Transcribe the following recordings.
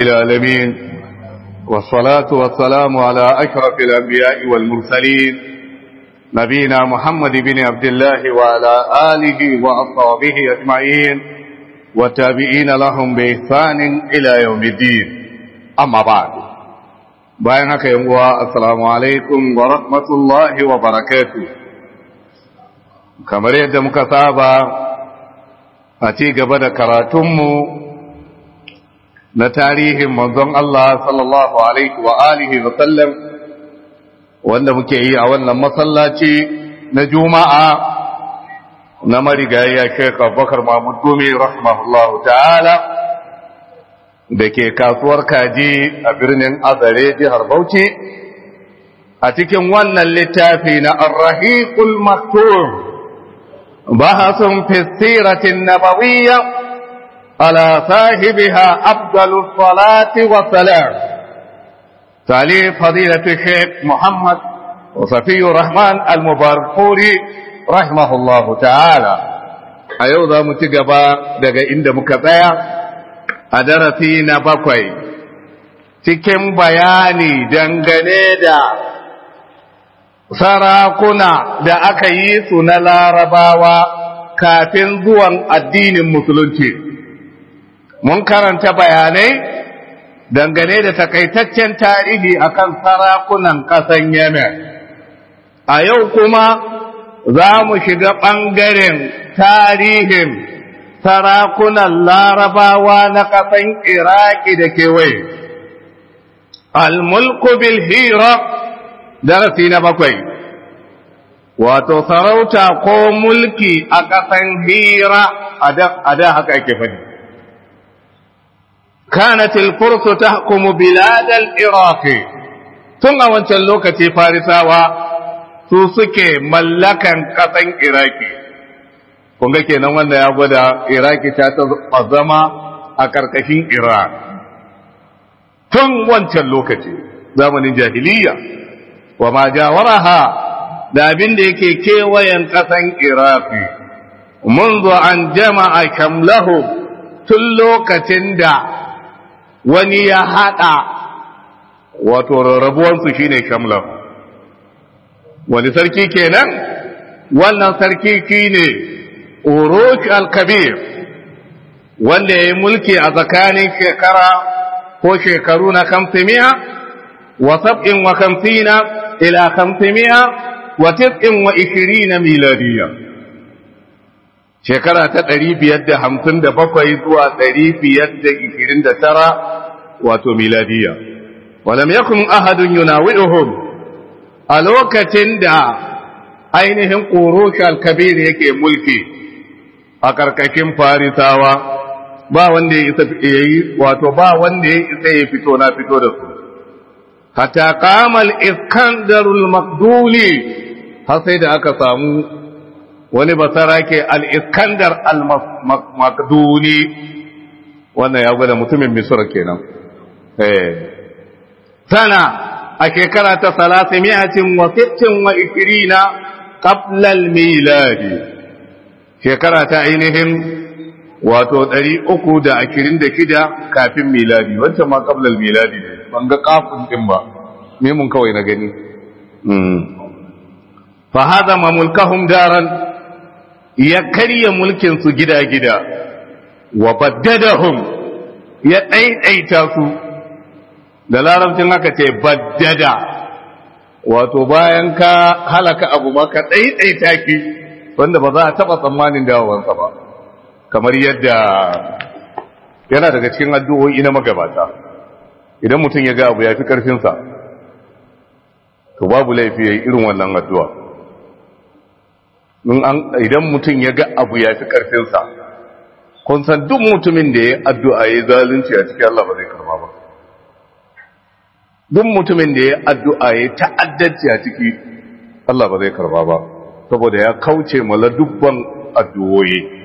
العالمين والصلاة والسلام على أشرف الأنبياء والمرسلين نبينا محمد بن عبد الله وعلى آله وأصحابه أجمعين والتابعين لهم بإحسان إلى يوم الدين أما بعد bayan haka yan uwa assalamu alaikum wa rahmatullahi wa barakatuh kamar yadda muka saba a ci gaba da karatunmu na tarihin manzon Allah sallallahu alaihi wa alihi wa sallam wanda muke yi a wannan masallaci na juma'a na marigayya Sheikh Abubakar Mahmud Gumi rahimahullahu ta'ala da ke kasuwar kaji a birnin Azare jihar Bauchi a cikin wannan littafi na Ar-Rahiqul Maktum bahasun fi siratin nabawiyya ala sahibiha afdalus salati wa salam talib fadilatu Sheikh Muhammad وصفي الرحمن المباركوري رحمه الله تعالى a yau za mu ci gaba daga inda muka tsaya a darasi na bakwai cikin bayani dangane da sarakuna da aka yi su na larabawa kafin zuwan addinin musulunci mun karanta bayanai dangane da takaitaccen tarihi akan sarakunan ƙasan yemen a yau kuma za mu shiga ɓangaren tarihin sarakunan larabawa na ƙasan iraki da kewaye al-mulku bil hira darasi na bakwai wato sarauta ko mulki a ƙasan hira a da haka ake faɗi كانت الفرس تحكم بلاد العراق tun a wancan lokaci farisawa su suke mallakan ƙasan iraki kunga kenan wanda ya gwada iraki ta ta zama a ƙarƙashin iran tun wancan lokaci zamanin jahiliya wa ma jawaraha da abin da yake kewayen ƙasan iraki منذ an jama'a kamlahu tun lokacin da wani ya haɗa wato rarrabuwansu shine kamlahu wani sarki kenan wannan sarki shine urush al-kabir wanda ya yi mulki a tsakanin shekara ko shekaru na kamsimiya wa sab'in wa kamsina ila kamsimiya wa tis'in wa ishirina miladiyya shekara ta ɗari biyar da hamsin da bakwai zuwa ɗari biyar da ishirin da tara wato miladiyya walam yakun ahadun yunawi'uhum a lokacin da ainihin ƙurush kabir yake mulki a ƙarƙashin farisawa ba wanda ya isa yi wato ba wanda ya isa ya fito na fito da su hatta kamal iskandarul makduli har sai da aka samu wani basarake al-iskandar al-makduni wannan ya gwada mutumin misra kenan eh sana a shekara ta salasa mi'atin wa sittin wa ikirina qablal miladi shekara ta ainihin wato ɗari uku da ashirin da shida kafin miladi wancan ma qablal miladi ne ban ga kafin din ba me mun kawai na gani fa hada ma mulkahum daran ya karya mulkin su gida-gida wa baddadahum ya ɗaiɗaita su da larabcin haka ce baddada wato bayan ka halaka abu ma ka ɗaiɗaita ki wanda ba za a taɓa tsammanin dawowansa ba kamar yadda yana daga cikin addu'o'i na magabata idan mutum ya ga abu ya fi ƙarfinsa to babu laifi ya yi irin wannan addu'a idan mutum ya ga abu ya fi ƙarfinsa kun san duk mutumin da ya addu'a ya zalunci a cikin Allah ba zai karba ba duk mutumin da ya addu'a ya ta'addanci a ciki Allah ba zai karba ba saboda ya kauce mala dubban addu'o'i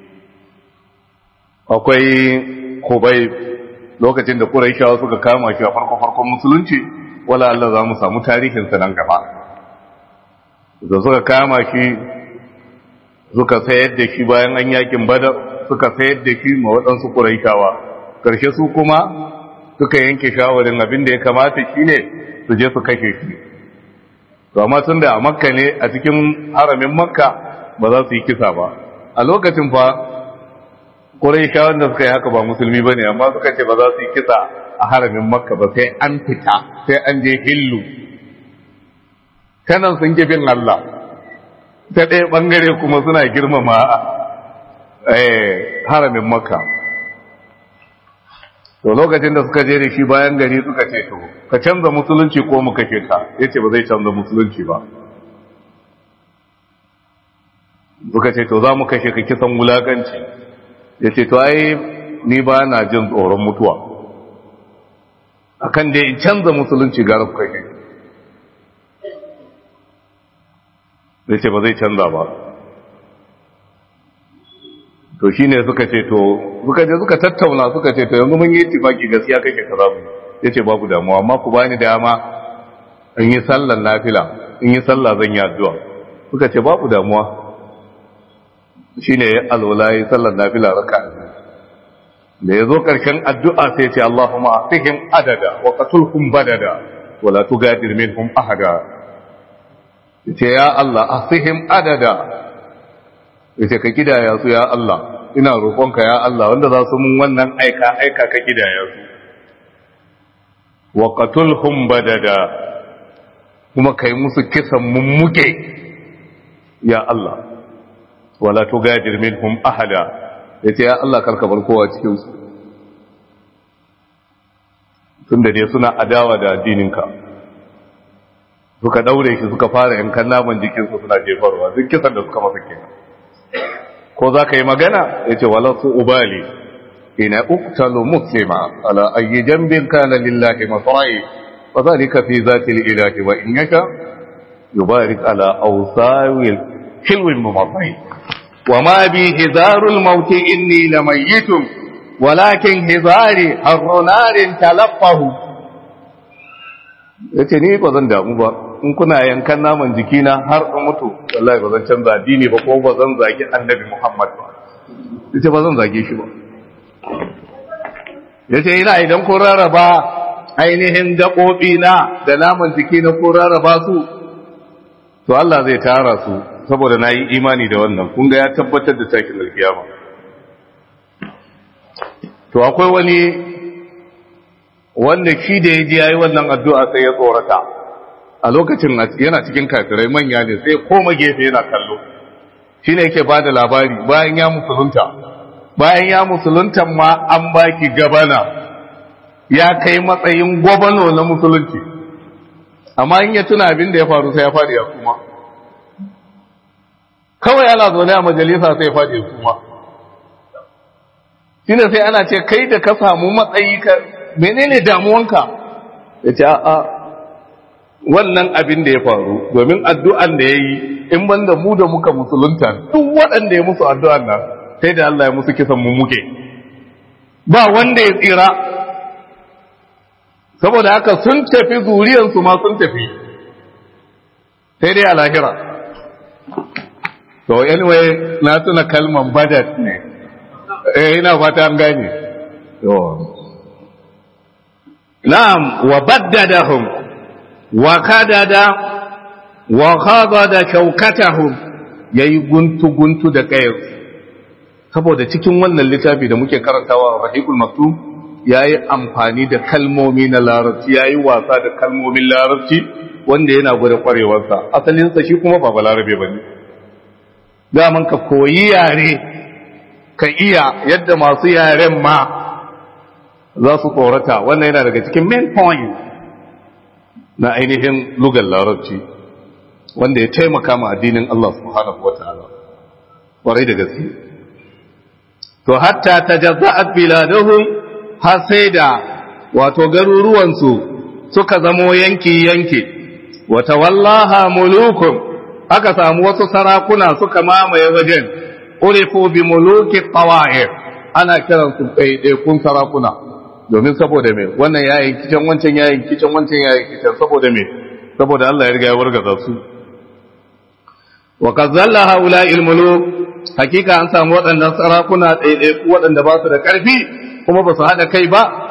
akwai kubai lokacin da Qurayshawa suka kama shi a farko farkon musulunci wala Allah za mu samu tarihin sa nan gaba da suka kama shi suka sayar da shi bayan an yakin Badar suka sayar da shi ma waɗansu Qurayshawa karshe su kuma suka yanke shawarin abin da ya kamata shine su je su kashe shi to amma tun da a makka ne a cikin haramin makka ba za su yi kisa ba a lokacin fa ƙuraishawan da suka yi haka ba musulmi ba ne amma suka ce ba za su yi kisa a haramin makka ba sai an fita sai an je hillu kanan sun bin Allah ta ɗaya ɓangare kuma suna girmama haramin makka to lokacin da suka je da shi bayan gari suka ce to ka canza musulunci ko mu kashe ka yace ba zai canza musulunci ba suka ce to za mu kashe ka kisan wulakanci yace to ai ni ba na jin tsoron mutuwa akan dai in canza musulunci gara ku kashe yace ba zai canza ba to shine suka ce to suka je suka tattauna suka ce to yanzu mun yi tifaki gaskiya kake kaza mu yace babu damuwa amma ku bani dama in yi sallar nafila in yi sallah zan yi addu'a suka ce babu damuwa shine ya alwala yi sallar nafila raka da ya zo karshen addu'a sai ce Allahumma afihim adada wa qatulhum badada wa la tugadir minhum ahada yace ya Allah afihim adada yace ka kidaya su ya Allah ina roƙonka ya Allah wanda za su mun wannan aika aika ka kidaya su wa qatulhum badada kuma kai musu kisan mummuke ya Allah wala tugadir minhum ahada yace ya Allah karka bar kowa cikin su tunda dai suna adawa da addininka suka daure shi suka fara yankan naman jikinsu suna jefarwa duk kisan da suka masa kenan ko za ka yi magana ya ce wala su ubali ina uktalu muslima ala ayi jambin kana lillahi masrai wa zalika fi zati ilahi wa in yaka yubarik ala awsawil hilwin mumatai wa ma bi hizarul maut inni lamayitun walakin hizari harrunarin talaffahu yace ni ba zan damu ba in kuna yankan naman jikina har in mutu wallahi ba zan canza addini ba ko ba zan zagi annabi Muhammad ba yace ba zan zage shi ba yace ina idan ko rarraba ainihin gaɓoɓi na da naman jiki na ko rarraba su to Allah zai tara su saboda na yi imani da wannan kun ga ya tabbatar da takin alkiyama to akwai wani wanda shi da ya ji yayi wannan addu'a sai ya tsorata a lokacin yana cikin kafirai manya ne sai koma gefe yana kallo shi ne yake ba da labari bayan ya musulunta bayan ya musulunta ma an baki gabana ya kai matsayin gwabano na musulunci amma in ya tuna abin da ya faru sai ya faɗi ya kuma kawai ana zaune a majalisa sai ya faɗi ya kuma shi ne sai ana ce kai da ka samu matsayi ka menene damuwanka ya ce a'a wannan abin da ya faru domin addu'an da ya yi in banda mu da muka musulunta duk waɗanda ya musu addu'an nan sai da Allah ya musu kisan mu muke ba wanda ya tsira saboda haka sun tafi zuriyansu ma sun tafi sai dai a lahira to anyway na tuna kalman badat ne eh ina fata an gane to na'am wa baddadahum وخدد وخضد شوكتهم yayi guntu guntu da kayar saboda cikin wannan littafi da muke karantawa rahikul maktum yayi amfani da kalmomi na larabci yayi wasa da kalmomin larabci wanda yana gwada kwarewarsa asalin sa shi kuma ba balarabe bane daman ka koyi yare ka iya yadda masu yaren ma za su tsorata wannan yana daga cikin main point na ainihin lugar larabci wanda ya taimaka ma addinin Allah subhanahu wa ta'ala ƙwarai da gaske to hatta tajazza'at biladuhum har sai da wato garuruwansu suka zamo yanki yanki wa tawallaha mulukum aka samu wasu sarakuna suka mamaye wajen urifu bi muluki qawa'ir ana kiransu ɗaiɗaikun sarakuna domin saboda me wannan yayin kicin wancan yayin kicin wancan yayin kicin saboda me saboda Allah ya riga ya wargaza su wa kazalla haula ilmulu hakika an samu waɗannan sarakuna ɗaiɗai waɗanda ba su da ƙarfi kuma ba su haɗa kai ba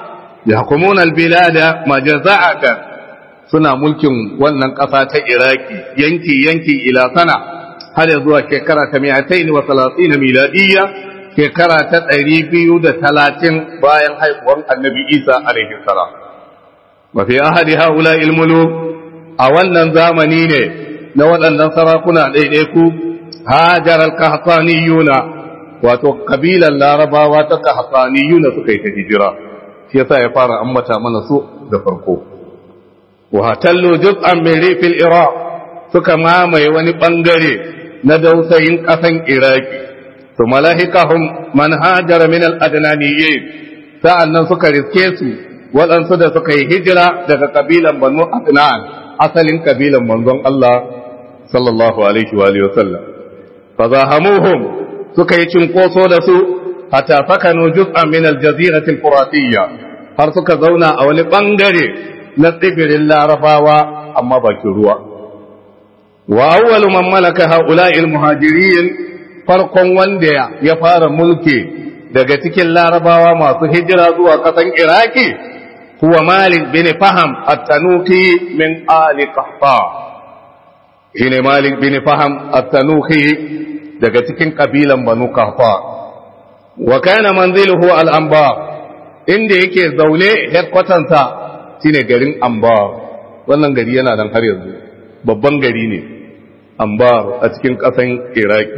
yahkumuna albilada majaza'atan suna mulkin wannan ƙasa ta Iraki yanki yanki ila sana har zuwa shekara ta 230 miladiyya shekara ta 230 bayan haihuwar Annabi Isa alaihi salam wa fi ahadi haula ilmulu a wannan zamani ne na waɗannan sarakuna ɗaiɗaiku hajar al-kahtaniyuna wato kabilan larabawa ta kahtaniyuna suka yi ta hijira shi yasa ya fara ambata mana su da farko wa hatallu juz'an min rifil iraq suka mamaye wani bangare na dausayin kasan iraki to malahikahum man hajara min al-adnaniyyin sa'annan suka riske su waɗansu da suka yi hijira daga kabilan banu adnan asalin kabilan manzon Allah sallallahu alaihi wa alihi wasallam fa zahamuhum suka yi cinkoso da su hatta fakanu juz'an min al-jazirati al-furatiyya har suka zauna a wani bangare na tsibirin larabawa amma bakin ruwa wa awwalu man malaka haula'i al-muhajirin farkon wanda ya fara mulki daga cikin larabawa masu hijira zuwa kasan iraki huwa malik bin faham at-tanuki min ali qahta shine malik bin faham at-tanuki daga cikin kabilan banu qahta wa kana manziluhu al-anbar inda yake zaune headquarters sa shine garin anbar wannan gari yana nan har yanzu babban gari ne anbar a cikin kasan iraki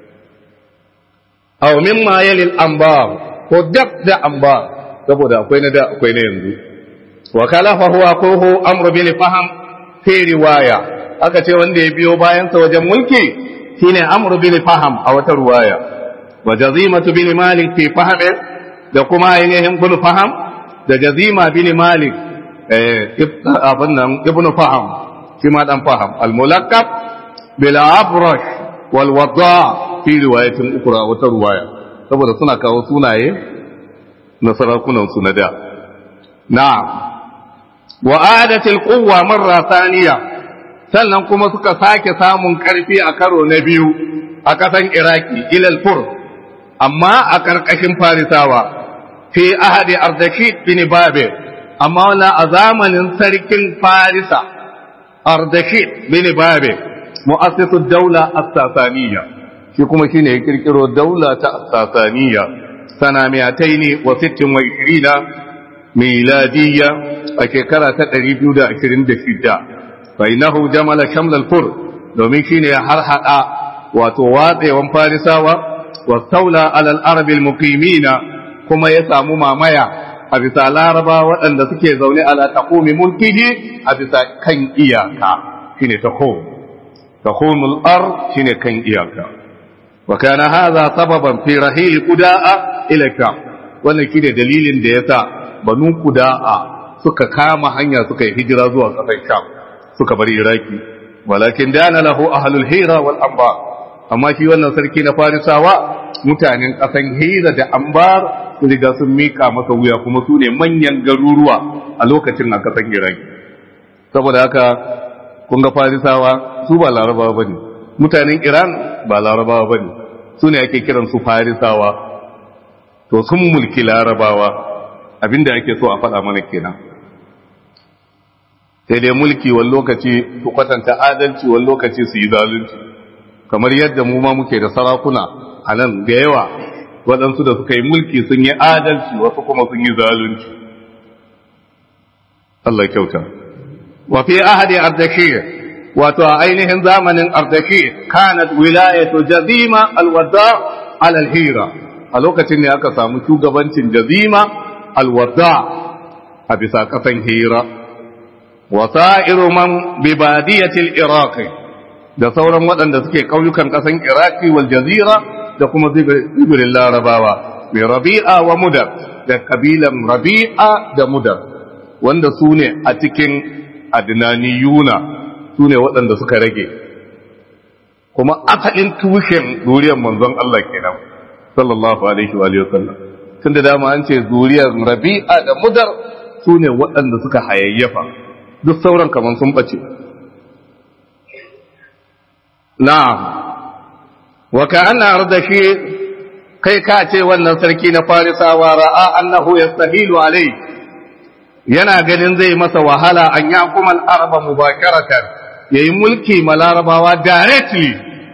aw mimma yalil anbar ko dab da anbar saboda akwai na da akwai na yanzu wa kalafa huwa kohu amru bil faham fi riwaya aka ce wanda ya biyo bayan sa wajen mulki shine amru bil faham a wata riwaya wa jazimatu bin malik fi faham da kuma ainihin bin faham da jazima bin malik eh abin nan ibn faham shi ma dan faham al mulaqqab bil abrash wal wada fi riwayatin ukra wata riwaya saboda suna kawo sunaye na sarakunan su na da na'am wa adatil quwwa marra thaniya sannan kuma suka sake samun karfi a karo na biyu a kasan iraki ilal fur amma a karkashin farisawa fi ahadi ardashid bin babe amma wala a zamanin sarkin farisa ardashid bin babe mu'assisu daula as-sasaniyya shi kuma shine ya kirkiro daula ta as-sasaniyya sana 226 miladiyya a shekara ta 226 fa innahu jamala shamlal fur domin shine har hada wato watsewan farisawa wa saula alal arabil muqimina kuma ya samu mamaya a bisa laraba waɗanda suke zaune ala taqumi mulkihi a bisa kan iyaka shine taqum taqumul ard shine kan iyaka wa kana hadha sababan fi rahil qudaa ila kam wannan shine dalilin da yasa banu qudaa suka kama hanya suka yi hijira zuwa kasar sham suka bar iraki walakin dana lahu ahlul hira wal anbar amma shi wannan sarki na farisawa mutanen kasan hira da anbar su riga sun mika masa wuya kuma su ne manyan garuruwa a lokacin a kasan iraki saboda haka kun ga farisawa su ba larabawa bane mutanen iran ba larabawa bane su ne ake kiran su farisawa to sun mulki larabawa abinda ake so a faɗa mana kenan sai dai mulki wani lokaci su kwatanta adalci wani lokaci su yi zalunci kamar yadda mu ma muke da sarakuna a nan da yawa waɗansu da suka yi mulki sun yi adalci wasu kuma sun yi zalunci Allah kyauta wa fi ahadi ardashir wato a ainihin zamanin ardashir kanat wilayatu jazima alwada ala alhira a lokacin ne aka samu shugabancin jazima alwada a bisa kasan hira وسائر من ببادية العراق da sauran waɗanda suke ƙauyukan ƙasan iraki wal jazira da kuma zibirin larabawa mai rabi'a wa mudar da kabilan rabi'a da mudar wanda su ne a cikin adnaniyuna su ne waɗanda suka rage kuma asalin tushen zuriyar manzon Allah kenan sallallahu alaihi wa sallam tun da dama an ce zuriyar rabi'a da mudar su ne waɗanda suka hayayyafa duk sauran kamar sun ɓace. Na'am, wa ka ana da shi kai ka ce wannan sarki na farisawa ra'a annahu ya sahilu alai yana ganin zai masa wahala an ya kuma al'arba mubakaratan ya yi mulki ma larabawa directly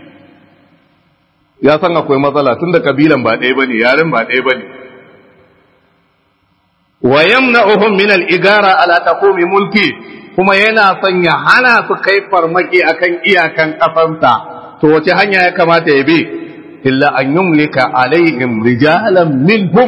ya san akwai matsala tun da kabilan ba ɗaya ba ne yaren ba ɗaya ba ne wa yamna'uhum min al-igara ala taqumi mulki kuma yana son ya hana su kai farmaki akan iyakan kafansa to wace hanya ya kamata ya bi illa an yumlika alaihim rijalan minhum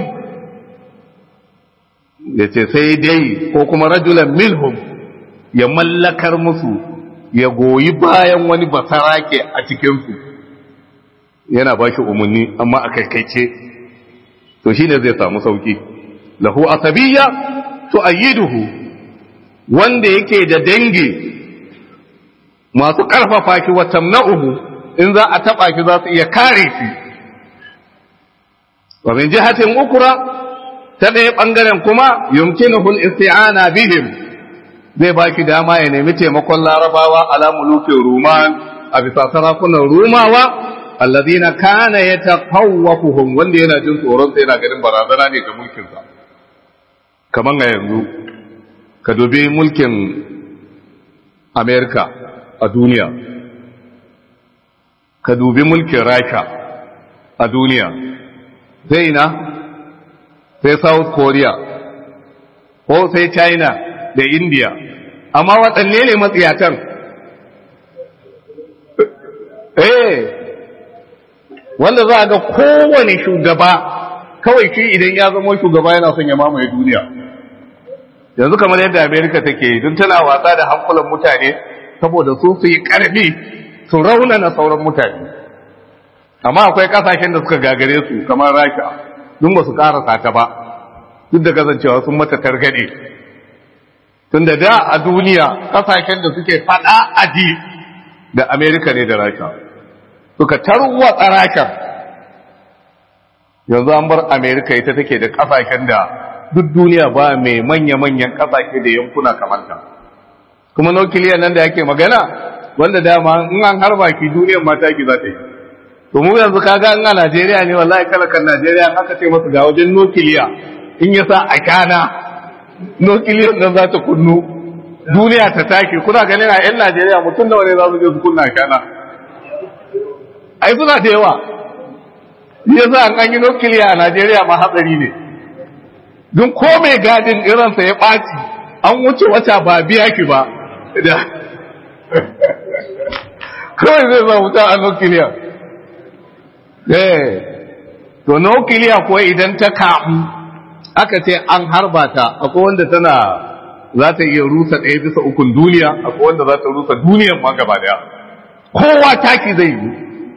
yace sai dai ko kuma rajulan minhum ya mallakar musu ya goyi bayan wani basarake a cikin su yana ba shi umarni amma a kaikaice to shine zai samu sauki lahu asabiyya tu'ayyiduhu wanda yake da dangi masu ƙarfafa ki wa tamna'uhu in za a taɓa ki za su iya kare shi wa min jihatin ukra ta ɗaya ɓangaren kuma yumkinuhu al-isti'ana bihim zai ba ki dama ya nemi taimakon larabawa ala mulukin ruman a bisa sarakunan rumawa alladhina kana yataqawwafuhum wanda yana jin tsoron sai yana ganin barazana ne ga mulkinsa kaman a yanzu ka dubi mulkin amerika a duniya ka dubi mulkin rasha a duniya sai na sai south korea ko sai china da india amma waɗanne ne matsiyatan eh wanda za a ga kowane shugaba kawai shi idan ya zama shugaba yana son ya mamaye duniya yanzu kamar yadda amerika take don tana wasa da hankulan mutane saboda su su yi ƙarfi su raunana sauran mutane amma akwai kasashen da suka gagare su kamar rasha dun ba su karasa ta ba duk da kasancewa sun mata targade tun da da a duniya kasashen da suke fada aji da amerika ne da rasha suka tarwatsa rasha yanzu an bar amerika ita take da kasashen da duk duniya ba mai manya-manyan kasashe da yankuna kamar ta kuma nukiliyan nan da yake magana wanda dama in an harba ki duniyar mata ki za ta yi to mu yanzu kaga in a Najeriya ne wallahi kalakan Najeriya aka ce masa ga wajen nukiliya in ya sa a kana nukiliyan nan za ta kunnu duniya ta take kuna ganin a 'yan Najeriya mutum nawa ne za su je su kunna a kana ai suna da yawa yasa an an yi nukiliya a Najeriya ma hatsari ne don ko mai gadin irinsa ya ɓaci an wuce wata ba biya ki ba da kawai zai za wuta a nukiliya eh to nukiliya kuwa idan ta kamu aka ce an harba ta akwai wanda tana za ta iya rusa ɗaya bisa ukun duniya akwai wanda za ta rusa duniyan ma gaba daya kowa taki zai yi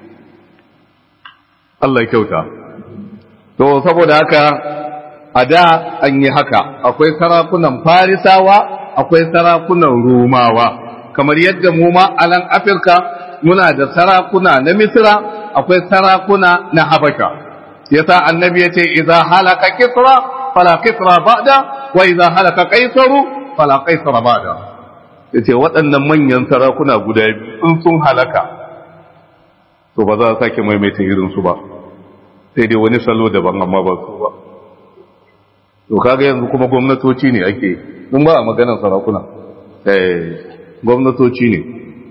Allah kyauta to saboda haka a da an yi haka akwai sarakunan farisawa akwai sarakunan romawa kamar yadda mu ma a nan afirka muna da sarakuna na misra akwai sarakuna na habasha yasa annabi yace idza halaka kisra fala kisra ba'da wa idza halaka qaisaru fala qaisara ba'da yace waɗannan manyan sarakuna guda biyu in sun halaka to ba za a sake maimaita irin su ba sai dai wani salo daban amma ba su ba to kaga yanzu kuma gwamnatoci ne ake mun ba a maganar sarakuna eh gwamnatoci ne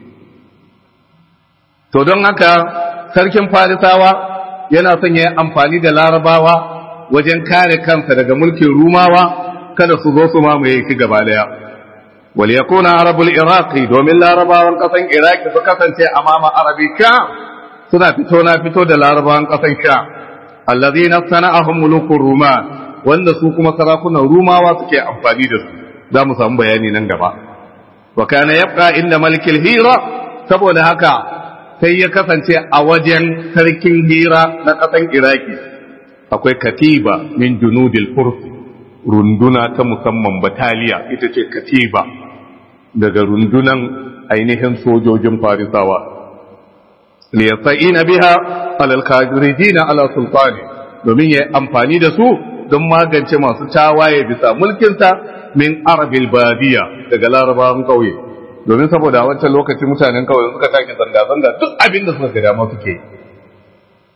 to don haka sarkin farisawa yana son ya yi amfani da larabawa wajen kare kansa daga mulkin rumawa kada su zo su mamaye shi gaba daya wal yakuna arabul iraqi domin larabawan kasan iraki su kasance amama arabika suna fito na fito da larabawan kasan sha allazina sana'ahum mulukur ruman wanda su kuma sarakunan rumawa suke amfani da su za mu samu bayani nan gaba wa kana yabqa inda malikil hira saboda haka sai ya kasance a wajen sarkin hira na ƙasan iraki akwai katiba min junudil furs runduna ta musamman bataliya ita ce katiba daga rundunan ainihin sojojin farisawa liyasa'ina biha alal kafirijina ala sultani domin ya amfani da su don magance masu tawaye bisa mulkinsa min arabil badiya daga larabawan ƙauye domin saboda wancan lokaci mutanen kawai suka take zanga-zanga duk abin da suka gada ma suke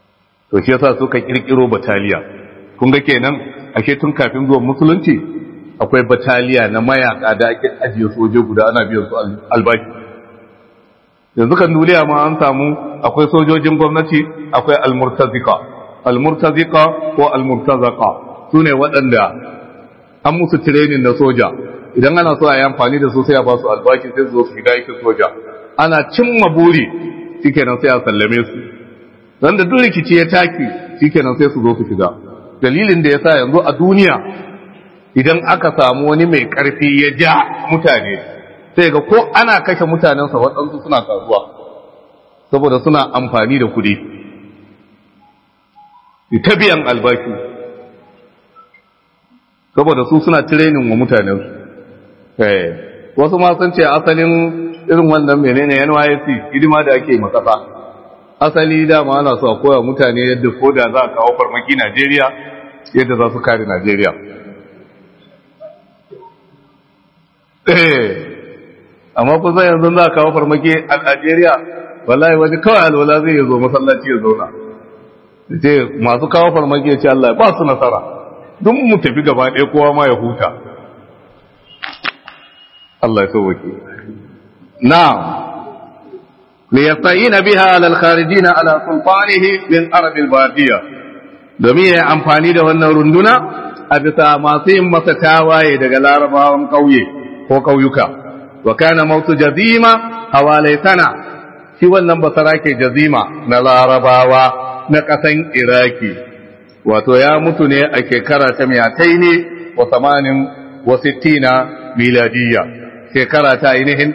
to shi yasa suka kirkiro bataliya kun ga kenan ake tun kafin zuwan musulunci akwai bataliya na mayaka da ake ajiye soje guda ana biyan su albashi yanzu kan duniya ma an samu akwai sojojin gwamnati akwai almurtazika almurtazika ko almurtazaka su ne waɗanda an musu tirenin na soja idan ana so a yi amfani da su sai a ba su albashi sai su zo su shiga aikin soja ana cimma buri shikenan sai a sallame su dan da duk rikici ya taki shikenan sai su zo su shiga dalilin da yasa yanzu a duniya idan aka samu wani mai karfi ya ja mutane sai ga ko ana kashe mutanensa waɗansu suna kasuwa saboda suna amfani da kuɗi ta biyan albashi saboda su suna tirenin wa mutanensu wasu ma sun ce asalin irin wannan menene NYSC hidima da ake makasa asali dama ana so a koya mutane yadda ko da za a kawo farmaki Najeriya yadda za su kare Najeriya amma kun san yanzu za a kawo farmaki a Najeriya wallahi wani kawai alwala zai zo masallaci ya zauna ce masu kawo farmaki ya ce Allah ba su nasara duk mu tafi gaba ɗaya kowa ma ya huta Allah ya sauwake na'am liyasta'ina biha ala al-kharijina ala sultanihi min arab al-badiya domin ya amfani da wannan runduna a bisa masu yin masa tawaye daga larabawan ƙauye ko ƙauyuka wa kana mautu jazima hawalai sana shi wannan basara ke jazima na larabawa na ƙasan iraki wato ya mutu ne a shekara ta miyatai ne wa samanin wa sittina miladiyya shekara ta ainihin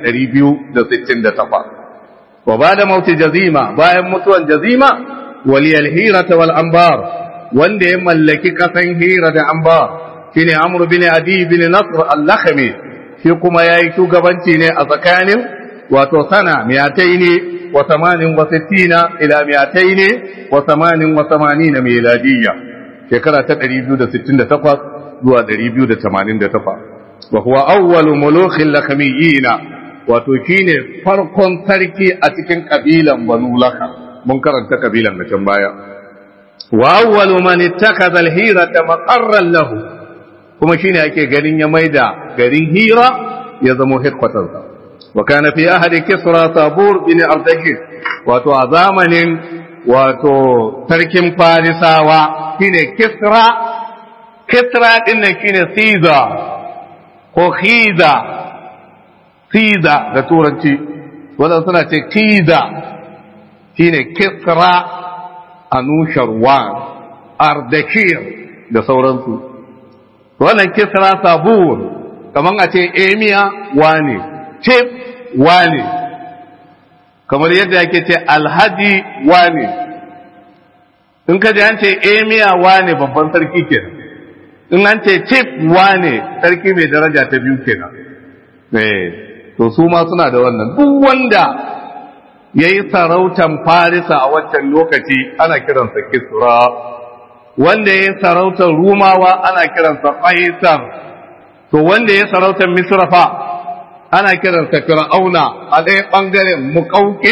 268 wa ba da mauti jazima bayan mutuwan jazima waliyal hirata wal ambar wanda ya mallaki kasan hira da ambar shine amr bin adi bin nasr al-lakhmi shi kuma yayi shugabanci ne a tsakanin wato sana miyataini wa samanin wa sittina ila miyataini wa samanin wa samanina miladiyya shekara ta 268 zuwa 288 wa huwa awwalu mulukhil lakamiyina wato shine farkon sarki a cikin kabilan banu laka mun karanta kabilan da can baya wa awwalu man ittakhadha al-hirata maqarran lahu kuma shine ake ganin ya maida garin hira ya zama headquarters wa kana fi ahadi kisra sabur bin ardakir wato a zamanin wato sarkin farisawa shine kisra kisra din nan shine caesar ko khiza khiza da turanci wadanda suna ce khiza shine kisra anusharwan ardakir da sauransu wannan kisra sabur kaman a ce emiya wane tip wane kamar yadda yake ce alhaji wane in ka ji an ce emiya wane babban sarki kenan in an ce tip wane sarki mai daraja ta biyu kenan eh to su ma suna da wannan duk wanda ya yi sarautan farisa a waccan lokaci ana kiransa kisra wanda ya yi sarautar rumawa ana kiransa qaisar to wanda ya yi sarautar misrafa ana kiransa fir'auna a ɗaya ɓangaren muƙauƙe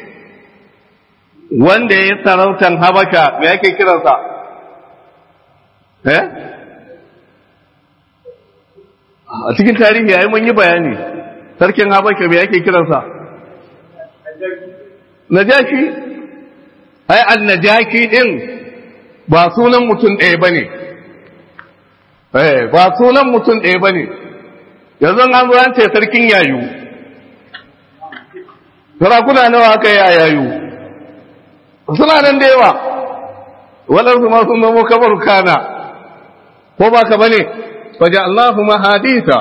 wanda ya yi sarautar habasha me yake kiransa eh a cikin tarihi yayi mun yi bayani sarkin habasha me yake kiransa najashi ai annajaki din ba sunan mutum ɗaya bane eh ba sunan mutum ɗaya bane yanzu an zo an ce sarkin yayu sarakuna nawa aka yi a yayu suna nan da yawa waɗansu ma sun zama kamar kana ko ba ka bane faja Allahu mahadita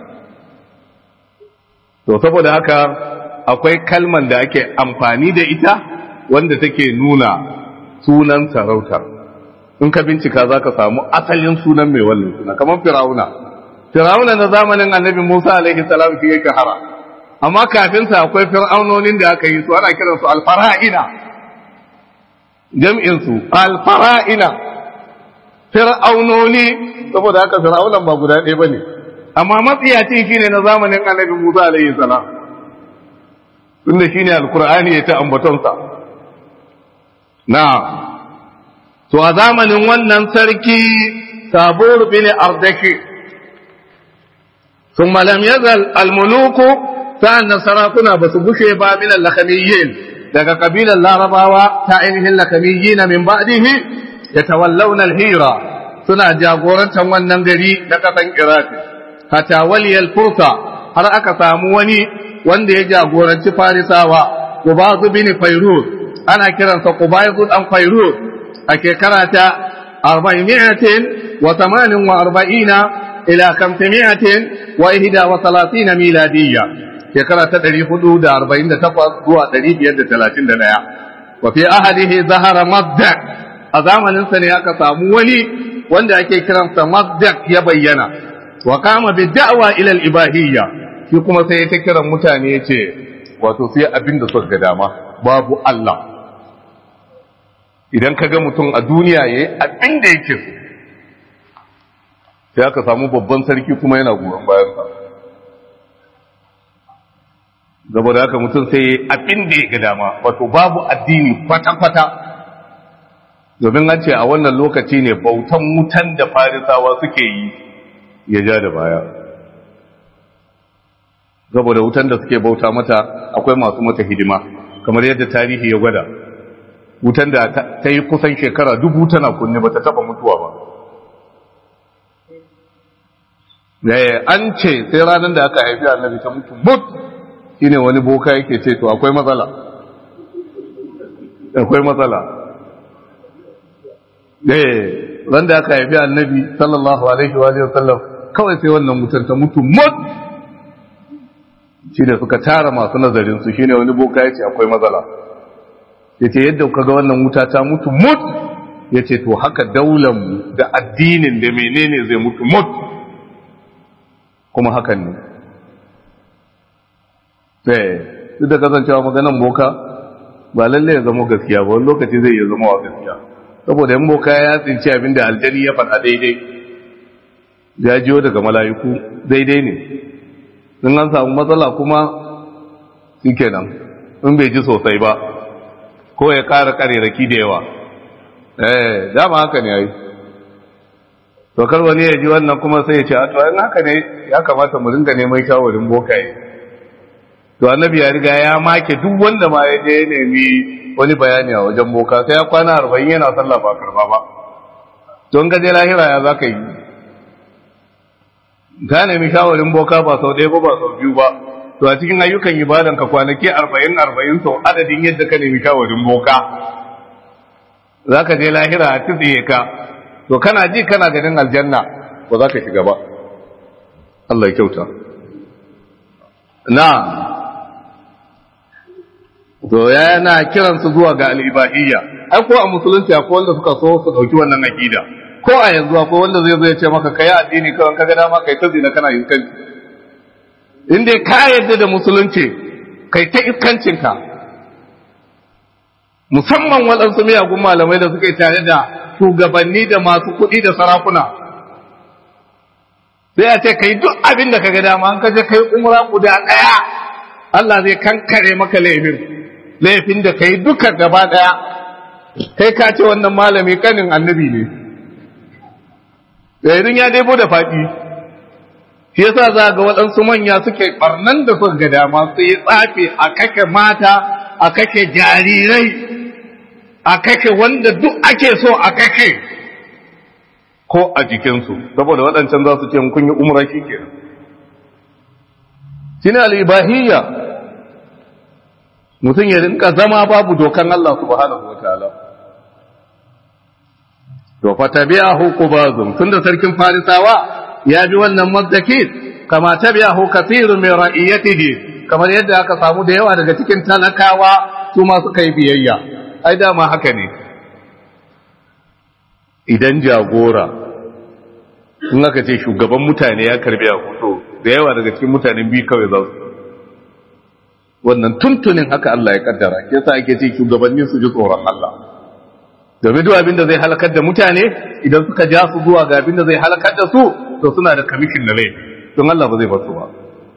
to saboda haka akwai kalman da ake amfani da ita wanda take nuna sunan sarautar in ka bincika za ka samu asalin sunan mai wannan suna kamar firauna firauna na zamanin annabi musa alaihi salam shi ya shahara amma kafin sa akwai fir'aunonin da aka yi su ana kiransu alfara'ina jam'in su alfara'ina fir'aunoni saboda haka fir'aunan ba guda ɗaya bane amma matsiyacin shine na zamanin annabi musa alaihi salam tunda shine alqur'ani ya ta ambatonsa na to a zamanin wannan sarki sabur bin ardaki ثم لم يزل الملوك فأن سراكنا بسبوشي من اللخميين daga kabilar larabawa ta ainihin lakamiyyi na min ba'dihi ya tawallawna al-hira suna jagorantar wannan gari na kasan iraq hatta waliyal fursa har aka samu wani wanda ya jagoranci farisawa qubaz bin fayruz ana kiransa qubaz dan fayruz a shekara ta 448 ila 500 wa 31 miladiyya shekara ta ɗari hudu da arba'in da takwas zuwa ɗari biyar da talatin da ɗaya wa fi ahadihi zahara mazdak a zamaninsa ne aka samu wani wanda ake kiransa mazdak ya bayyana wa kama bi da'wa ila al-ibahiyya shi kuma sai ta kiran mutane ya ce wato sai abin da suka ga dama babu Allah idan ka ga mutum a duniya yayi abin da yake so sai aka samu babban sarki kuma yana goyon bayansa saboda haka mutum sai abin da ya ga dama wato babu addini kwata-kwata domin an ce a wannan lokaci ne bautan wutan da farisawa suke yi ya ja da baya saboda wutan da suke bauta mata akwai masu mata hidima kamar yadda tarihi ya gwada wutan da ta yi kusan shekara dubu tana kunne ba ta taba mutuwa ba an ce sai ranar da aka haifi annabi ta mutu mutu shine wani boka yake ce to akwai matsala akwai matsala eh ran da aka haifi annabi sallallahu alaihi wa sallam kawai sai wannan mutar ta mutu mut shi da suka tara masu nazarin su shine wani boka yace akwai matsala yace yadda kuka ga wannan wuta ta mutu mut yace to haka daular mu da addinin da menene zai mutu mut kuma hakan ne sai duk da kasancewa maganan boka ba lalle ya zama gaskiya ba wani lokaci zai iya zama wa gaskiya saboda yan boka ya tsinci abin da aljani ya faɗa daidai ya jiyo daga mala'iku daidai ne in an samu matsala kuma shi kenan in bai ji sosai ba ko ya ƙara ƙareraki da yawa eh dama haka ne yayi to kar wani ya ji wannan kuma sai ya ce a to in haka ne ya kamata mu dinga neman shawarin bokaye to annabi ya riga ya make duk wanda ma ya je ya nemi wani bayani a wajen boka sai ya kwana arba'in yana sallah ba karba ba don gaje lahira ya za ka yi ka nemi shawarin boka ba sau ɗaya ba ba sau biyu ba to a cikin ayyukan ibadan ka kwanaki arba'in arba'in sau adadin yadda ka nemi shawarin boka za ka je lahira a tsitsiye ka to kana ji kana ganin aljanna ba za ka shiga ba Allah ya kyauta na to yana kiransu zuwa ga al'ibahiyya ai ko a musulunci akwai wanda suka so su dauki wannan aqida ko a yanzu akwai wanda zai zo ya ce maka kai addini kawai kaga dama kai ta zina kana yin kanci in dai ka yarda da musulunci kai ta iskancin ka musamman waɗansu miyagun malamai da suke tare da shugabanni da masu kuɗi da sarakuna sai a ce kai duk abin da kaga dama an kaje kai umra guda ɗaya Allah zai kankare maka laifin laifin da kai duka gaba daya kai ka ce wannan malami kanin annabi ne idan ya daibo da faɗi shi yasa za ga waɗansu manya suke barnan da suka ga dama su yi tsafe a kake mata a kake jarirai a kake wanda duk ake so a kake ko a jikinsu saboda waɗancan za su ce kun yi umra shi kenan shine al-ibahiyya mutum ya rinka zama babu dokan Allah subhanahu wataala to fa tabi'ahu qubazum tunda sarkin farisawa ya bi wannan mazdakit kama tabi'ahu kathirun min ra'iyatihi kamar yadda aka samu da yawa daga cikin talakawa su ma suka yi biyayya ai dama haka ne idan jagora in aka ce shugaban mutane ya karbi a hoto da yawa daga cikin mutanen biyu kawai za su wannan tuntunin haka Allah ya kaddara ke sa ake ce shugabanni su ji tsoron Allah domin duk abin da zai halakar da mutane idan suka ja su zuwa ga abin da zai halakar da su to suna da kamishin na rai don Allah ba zai basu ba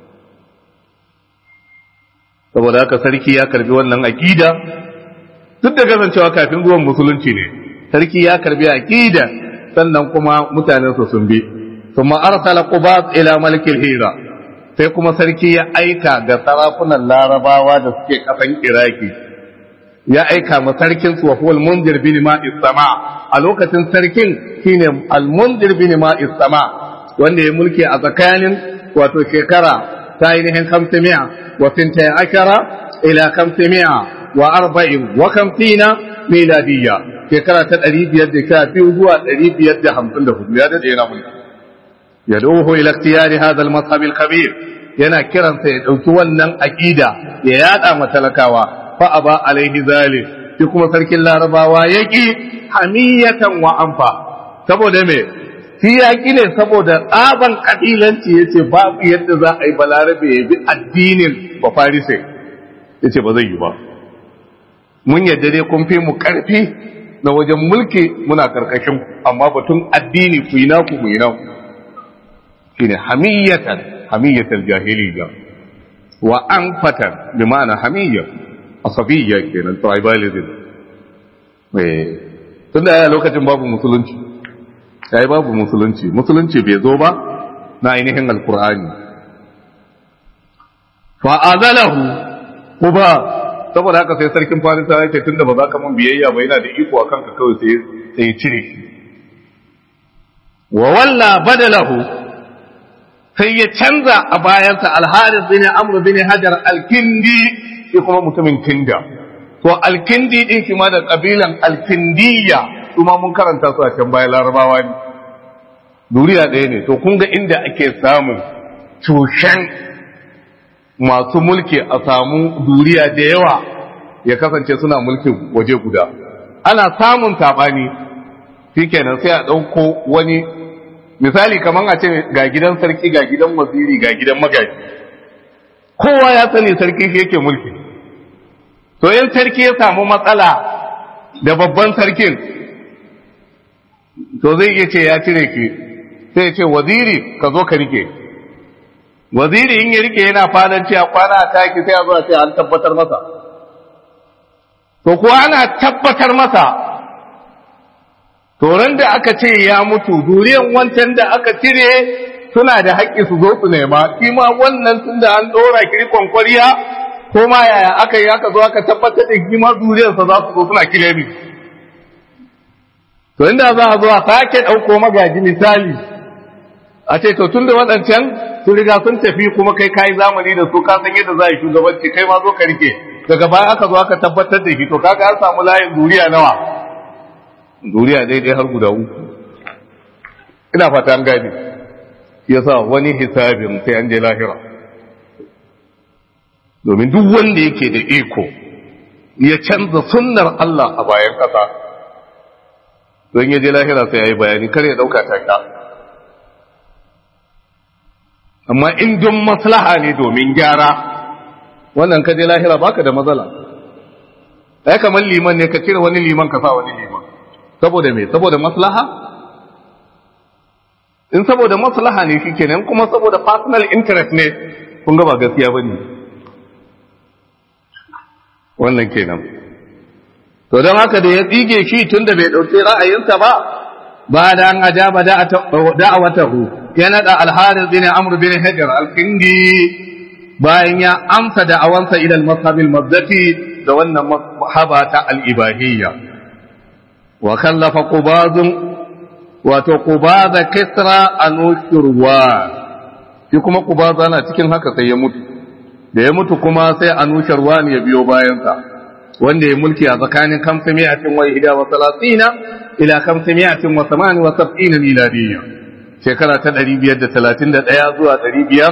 saboda haka sarki ya karbi wannan aqida duk da kasancewa kafin zuwan musulunci ne sarki ya karbi aqida sannan kuma mutanen su sun bi ثم أرسل قباط إلى ملك الهيرة sai kuma sarki ya aika ga sarakunan larabawa da suke kasan iraki ya aika ma sarkin su wa huwa al-mundir bin ma'is sama a lokacin sarkin shine al-mundir bin ma'is sama wanda ya mulki a tsakanin wato shekara ta ainihin 500 wa sinta ashara ila 500 wa arba'in wa kamfina miladiyya shekara ta 512 zuwa 554 ya dade yana mulki yad'uhu ila ikhtiyari hadha al-mazhab al-kabir yana kiransa ya dauki wannan aqida ya yada matalakawa fa aba alaihi zalim shi kuma sarkin larabawa yaki hamiyatan wa anfa saboda me shi yaki ne saboda tsaban kabilanci yace babu yadda za a yi balarabe ya bi addinin ba farise yace ba zai yi ba mun yadda dai kun fi mu karfi na wajen mulki muna karkashin amma batun addini ku yi naku mu yi naku shine hamiyatan hamiyatal jahiliya wa anfatan bi ma'ana hamiyya asabiyya kenan tribalism eh tunda a lokacin babu musulunci yayi babu musulunci musulunci bai zo ba na ainihin alqur'ani fa azalahu kuba saboda haka sai sarkin farisa ya ce tunda ba za ka mun biyayya ba yana da iko akan ka kawai sai sai cire wa walla badalahu sai ya canza a bayansa alharis bin amr bin hajar alkindi shi kuma mutumin kinda to alkindi din shi ma da kabilan alkindiya kuma mun karanta su a can bayan larabawa ne duriya ɗaya ne to kun ga inda ake samun cushen masu mulki a samu duriya da yawa ya kasance suna mulkin waje guda ana samun saɓani shikenan sai a ɗauko wani misali kamar a ce ga gidan sarki ga gidan waziri ga gidan magaji kowa ya sani sarki shi yake mulki to in sarki ya samu matsala da babban sarkin to zai iya ce ya cire ki sai ya ce waziri ka zo ka rike waziri in ya rike yana fadanci a kwana a taki sai a zo a ce an tabbatar masa to kuwa ana tabbatar masa Toron da aka ce ya mutu, duriyan wancan da aka cire suna da haƙƙi su zo su nema, shi ma wannan tun da an ɗora kirkon kwariya, ko ma yaya aka yi aka zo aka tabbatar da shi ma duriyarsa za su zo suna kire ni. To inda za a zo a sake ɗauko magaji misali, a ce to tun da waɗancan sun riga sun tafi kuma kai kayi zamani da su ka san yadda za a yi shugabanci kai ma zo ka rike. Daga baya aka zo aka tabbatar da shi to kaga an samu layin duriya nawa. duniya daidai har guda uku ina fata an gani yasa wani hisabin sai an je lahira domin duk wanda yake da iko ya canza sunnar Allah a bayan ƙasa don ya je lahira sai ya yi bayani kar ya ɗauka taka amma in don maslaha ne domin gyara wannan ka je lahira baka da matsala ai kamar liman ne ka cire wani liman ka sa wani liman saboda me saboda maslaha in saboda maslaha ne shi kenan kuma saboda personal interest ne kun ga ba gaskiya ba ne wannan kenan to don haka da ya tsige shi tun da bai ɗauki ra'ayinsa ba ba da an ajaba da'awatahu ya naɗa alharis bin amr bin hajar al-kindi bayan ya amsa da'awansa ila al-mazhabil mazdati da wannan mazhaba ta al-ibahiyya wa kallafa qubazun wato qubaza kisra anushurwa shi kuma qubaza na cikin haka sai ya mutu da ya mutu kuma sai anushurwa ne ya biyo bayansa wanda ya mulki a tsakanin kamsamiyatin wa ihda wa salatina ila kamsamiyatin wa samani wa sab'ina miladiyya shekara ta 531 zuwa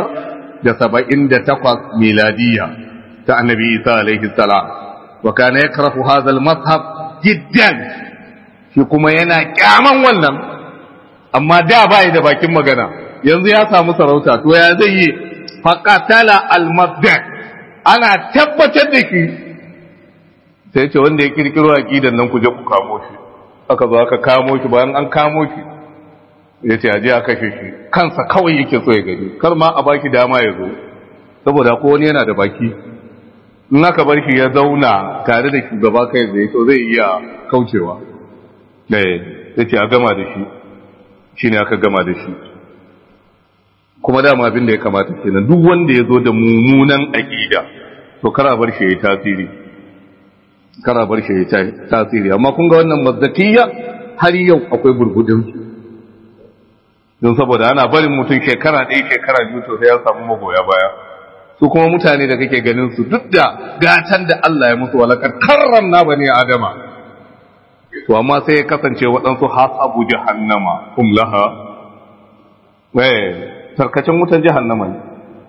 578 miladiyya ta annabi isa alaihi salam wa kana yakrahu hadha al-mazhab jiddan shi kuma yana kyaman wannan amma da bai da bakin magana yanzu ya samu sarauta to ya zai yi faqatala al-mabda ana tabbatar da shi sai ce wanda ya kirkiro aqidan nan ku je ku kamo shi aka zo aka kamo shi bayan an kamo shi ya ce aje a kashe shi kansa kawai yake so ya gani kar ma a baki dama ya zo saboda ko wani yana da baki in aka bar shi ya zauna tare da shugaba kai zai to zai iya kaucewa da ya ce a gama da shi shi ne aka gama da shi kuma dama abin da ya kamata kenan duk wanda ya zo da mummunan aqida to kara bar shi ya tasiri kara bar shi ya tasiri amma kun ga wannan mazdakiyya har yau akwai burgudin don saboda ana barin mutum shekara ɗaya shekara biyu to sai ya samu magoya baya su kuma mutane da kake ganin su duk da gatan da Allah ya musu walakar karramna bani adama to amma sai ya kasance waɗansu hasabu jahannama kum laha eh tarkacin wutan jahannama ne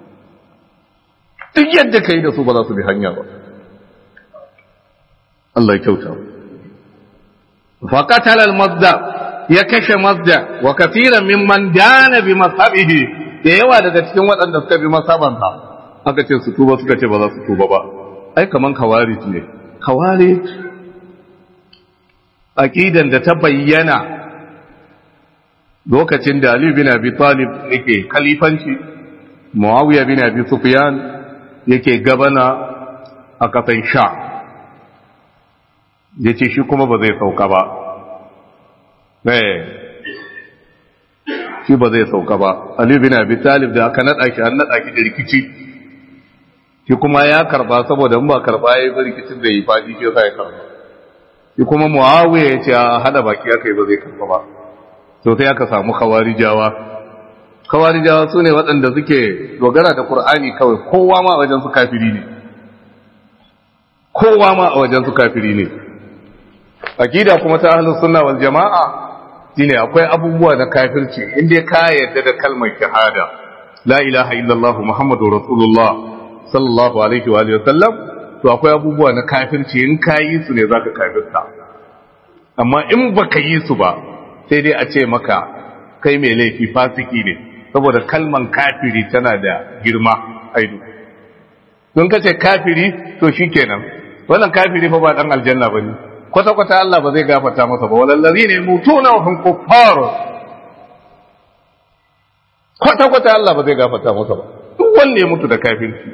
duk yadda kai da su ba za su bi hanya ba Allah ya kyauta faqatala al-mazda ya kashe mazda wa kafiran mimman dana bi mazhabihi da yawa daga cikin waɗanda suka bi masabansa aka ce su tuba suka ce ba za su tuba ba ai kaman kawarij ne kawarij aqidan da ta bayyana lokacin da Ali bin Abi Talib yake khalifanci Muawiya bin Abi Sufyan yake gabana a kasan Sha yace shi kuma ba zai sauka ba eh shi ba zai sauka ba Ali bin Abi Talib da aka nada shi an nada shi da rikici shi kuma ya karba saboda in ba karba yayi ba rikicin da yi fadi shi sai ya karba shi kuma Muawiya ya ce a hada baki aka yi ba zai karba ba to sai aka samu khawarijawa khawarijawa sune waɗanda suke dogara da Qur'ani kawai kowa ma a wajen su kafiri ne kowa ma a wajen su kafiri ne akida kuma ta ahlus sunna wal jamaa shine akwai abubuwa na kafirci inda ka yarda da kalmar shahada la ilaha illallah muhammadur rasulullah sallallahu alaihi wa sallam to akwai abubuwa na kafirci in ka yi su ne zaka kafirta amma in baka yi su ba sai dai a ce maka kai mai laifi fasiki ne saboda kalman kafiri tana da girma aidu don ka ce kafiri to shikenan wannan kafiri fa ba dan aljanna bane kwata kwata Allah ba zai gafarta masa ba walallazi ne mutuna wa hum kuffar kwata kwata Allah ba zai gafarta masa ba duk wanda ya mutu da kafirci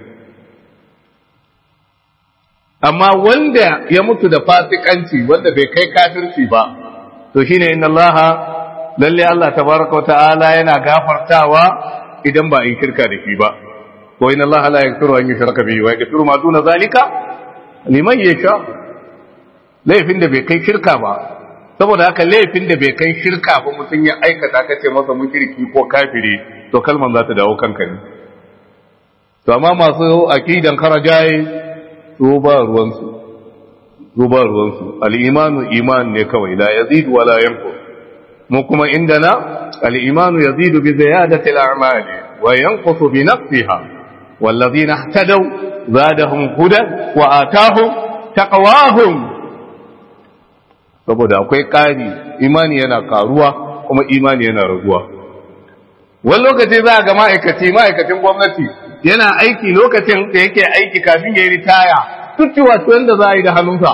amma wanda ya mutu da fasikanci wanda bai kai kafirci ba to shine inna Allah lalle Allah tabaraka ta'ala yana gafartawa idan ba in shirka da shi ba ko inna Allah la yaghfiru an yushraka bihi wa yaghfiru ma duna zalika liman yasha laifin da bai kai shirka ba saboda haka laifin da bai kai shirka ba mutum ya aikata ka ce masa mushriki ko kafiri to kalman za ta dawo kanka ne to amma masu aqidan karajaye su ba ruwansu su ba ruwansu al'imanu iman ne kawai la yazidu wa la yanqus mu kuma indana al'imanu yazidu bi ziyadati al'amali wa yanqusu bi nafsiha wallazina ihtadaw zadahum hudan wa atahum taqwahum saboda akwai ƙari imani yana karuwa kuma imani yana raguwa wani lokaci za a ga ma'aikaci ma'aikacin gwamnati yana aiki lokacin da yake aiki kafin ya yi ritaya duk wato yadda za a yi da hannunsa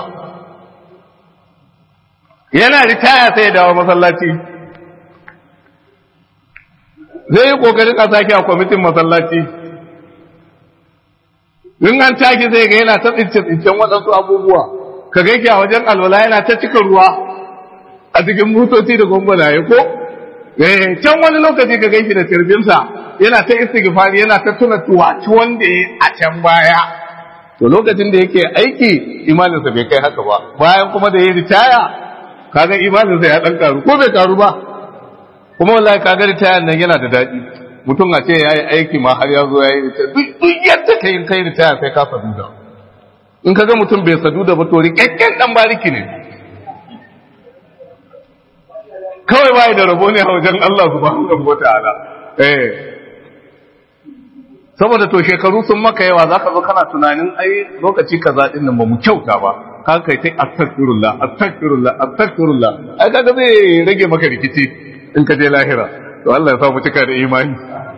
yana ritaya sai ya dawo masallaci zai yi kokarin a sake a kwamitin masallaci in an taki zai ga yana ta tsince-tsincen waɗansu abubuwa ka gaike a wajen alwala yana ta cika ruwa a cikin motoci da gwangwanaye ko can wani lokaci ka gaishe da tirbinsa yana ta istighfari yana ta tuna tuwaci wanda ya a can baya to lokacin da yake aiki imaninsa bai kai haka ba bayan kuma da ya ritaya kaga imaninsa ya dan karu ko bai karu ba kuma wallahi kaga ritaya nan yana da daɗi mutum a ce yayi aiki ma har ya zo yayi ritaya duk yadda kai kai ritaya sai ka saduda in kaga mutum bai saduda ba to rikakken dan bariki ne kawai bai da rabo ne a wajen Allah subhanahu wa ta'ala eh saboda to shekaru sun maka yawa zaka zo kana tunanin ai lokaci kaza din nan ba mu kyauta ba ka kai tai astaghfirullah astaghfirullah astaghfirullah ai kaga zai rage maka rikici in ka je lahira to Allah ya sa mu cika da imani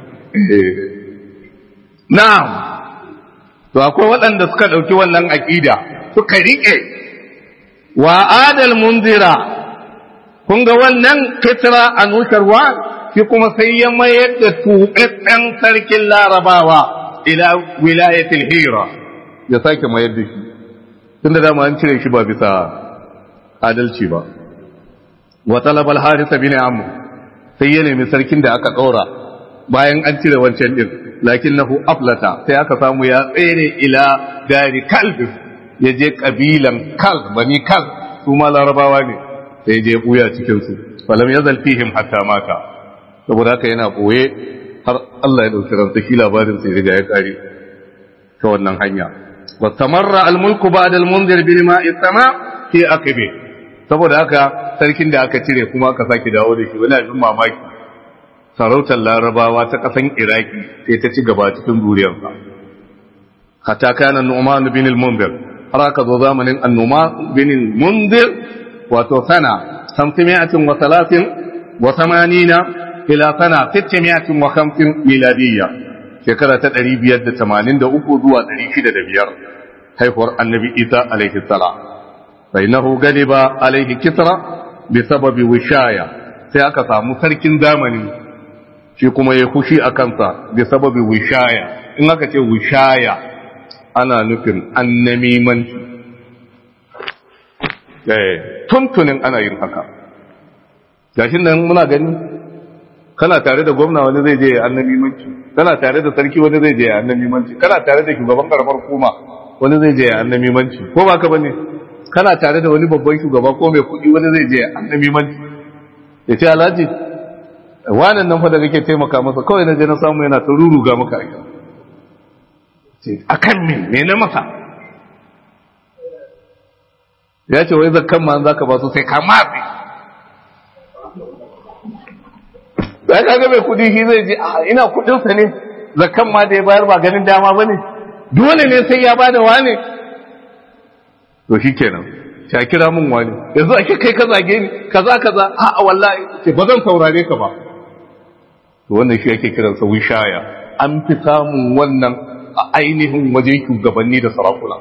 na'am to akwai waɗanda suka ɗauki wannan aƙida suka riƙe wa adal munzira kun ga wannan fitra a nusarwa shi kuma sai ya mayar da tuɓaɓɓen sarkin larabawa ila wilayatul hira ya sake mayar da shi tunda dama an cire shi ba bisa adalci ba wa talabal harisa bin amr sai ya nemi sarkin da aka ɗora bayan an cire wancan din lakinnahu aflata sai aka samu ya tsere ila dari kalb ya je kabilan kal bani kal su ma larabawa ne sai je buya cikin su falam yazal fihim hatta mata saboda haka yana boye har Allah ya dauki ransa shi labarin sai riga ya kare ta wannan hanya wastamarra almulku ba'da almunzir bil ma'i sama fi aqibi saboda haka sarkin da aka cire kuma aka saki dawo da shi wani abin mamaki sarautar larabawa ta kasan iraki sai ta ci gaba cikin zuriyarsa hatta kana nu'man bin al-munzir har aka zo zamanin an-nu'man bin al-munzir wato sana 530 wa 80 ila sana 650 miladiyya shekara ta 583 zuwa 605 haihuwar annabi isa alaihi salam bainahu galiba alaihi kisra bi sababi wishaya sai aka samu sarkin zamani shi kuma ya kushi a kansa bi sababi wishaya in aka ce wishaya ana nufin annamimanci eh tuntunin ana yin haka gashin nan muna gani kana tare da gwamna wani zai je ya annamimanci kana tare da sarki wani zai je ya annamimanci kana tare da shugaban karamar hukuma wani zai je ya annamimanci ko ba ka bane kana tare da wani babban shugaba ko mai kuɗi wani zai je ya annamimanci ya ce alhaji wannan nan fa da kake taimaka masa kawai na je na samu yana ta ruruga maka aika a kan min me na masa ya ce wai zakkan ma za ka ba su sai ka matsi da ka ga mai kudi shi zai ji ina kudinsa ne zakkan ma da ya bayar ba ganin dama ba ne dole ne sai ya ba da wane to shi kenan ta kira mun wani yanzu ake kai ka zage ni kaza kaza a wallahi ce ba zan saurare ka ba to wannan shi ake kiransa wishaya an fi samun wannan a ainihin wajen shugabanni da sarakuna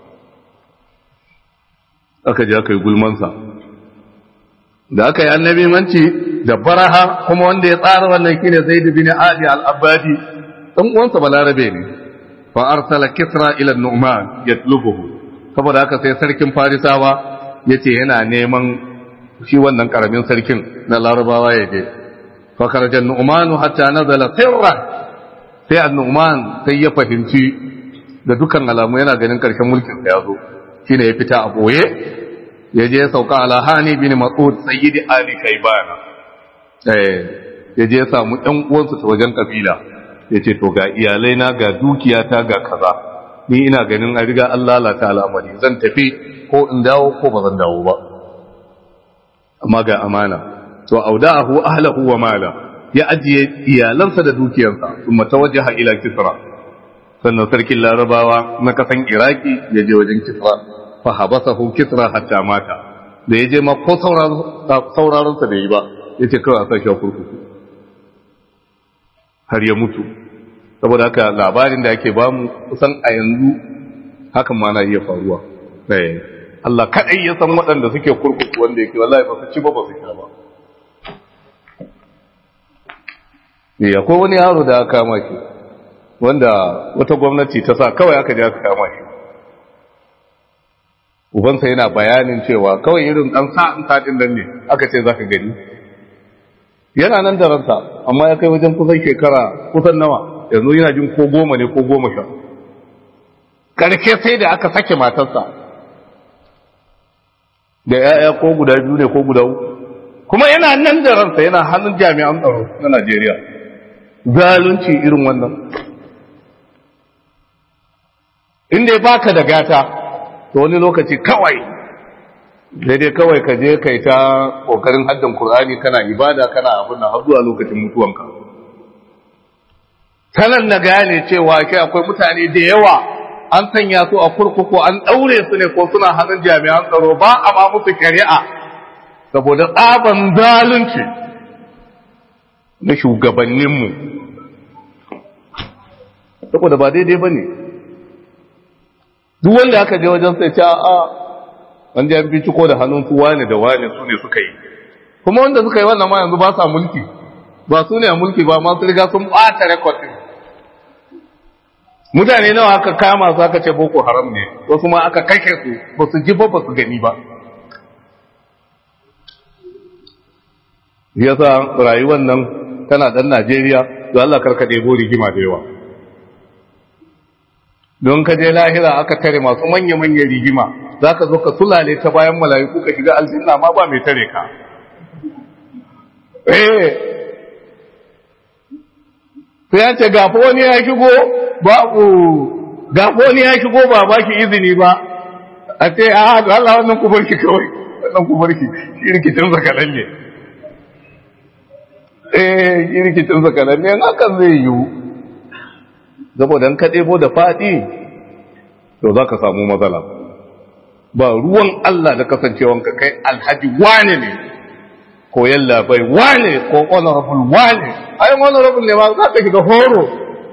aka je aka yi gulmansa da aka yi annabi manci da baraha kuma wanda ya tsara wannan shine zaid bin ali al-abadi dan uwansa balarabe ne fa arsala kisra ila nu'man yatlubuhu saboda haka sai sarkin farisawa yace yana neman shi wannan karamin sarkin na larabawa ya je fa kharaja nu'man hatta nazala sirran sai annu'man sai ya fahimci da dukkan alamu yana ganin karshen mulkin sa ya zo shine ya fita a boye ya je sauka ala hani bin mas'ud sayyidi ali kaibana eh ya je samu ɗan uwansu ta wajen kabila ya ce to ga iyalai na ga dukiyata ga kaza ni ina ganin a riga an lalata al'amari zan tafi ko in dawo ko ba zan dawo ba amma ga amana to auda'ahu ahlahu wa mala ya ajiye iyalansa da dukiyarsa kuma tawajjaha ila kisra sannan sarkin larabawa na kasan iraki ya je wajen kisra fa habasahu kisra hatta mata da ya je ma ko sauraron sa da yi ba ya ce kawai a sashi a kurkuku har ya mutu saboda haka labarin da ake bamu kusan a yanzu hakan ma na iya faruwa Allah kaɗai ya san waɗanda suke kurkuku wanda yake wallahi ba su ci ba ba su sha ba ne akwai wani yaro da aka kama shi wanda wata gwamnati ta sa kawai aka je aka kama shi ubansa yana bayanin cewa kawai irin ɗan sa'in sa'in nan ne aka ce za ka gani yana nan da ransa amma ya kai wajen kusan shekara kusan nawa yanzu yana jin ko goma ne ko goma sha karke sai da aka sake matarsa da ya'ya ko guda biyu ne ko guda uku kuma yana nan da ransa yana hannun jami'an tsaro na Najeriya zalunci irin wannan inda baka da gata to wani lokaci kawai daidai kawai ka je kai ta kokarin haddan Kur'ani kana ibada kana abin nan har zuwa lokacin mutuwanka sanan na gane cewa kai akwai mutane da yawa an sanya su a kurkuku an daure su ne ko suna hannun jami'an tsaro ba a ma musu shari'a saboda tsaban zalunci na shugabanninmu saboda ba daidai ba ne duk wanda aka je wajen sai ta a wanda ya binciko da hannun su wane da wane su ne suka yi kuma wanda suka yi wannan ma yanzu ba sa mulki ba su ne a mulki ba masu riga sun ɓata rekodin mutane nawa aka kama su aka ce boko haram ne wasu ma aka kashe su ba su ji ba ba su gani ba yasa rayuwar nan tana dan Najeriya da Allah karka ɗebo rigima da yawa don ka je lahira aka tare masu manya-manyan rigima za ka zo ka sulale ta bayan mala'iku ka shiga aljanna ma ba mai tare ka eh sai ya ce gafo wani ya shigo babu gafo wani ya shigo ba ba ki izini ba a ce a da Allah wannan ku barki kawai wannan ku barki shi rikicin zakalan ne eh shi rikicin zakalan ne hakan zai yiwu saboda in ka ɗebo da faɗi to za ka samu matsala ba ruwan Allah da kasancewanka kai alhaji wane ne ko yalla bai wane ko honorable wane ai honorable ne ma za ka shiga horo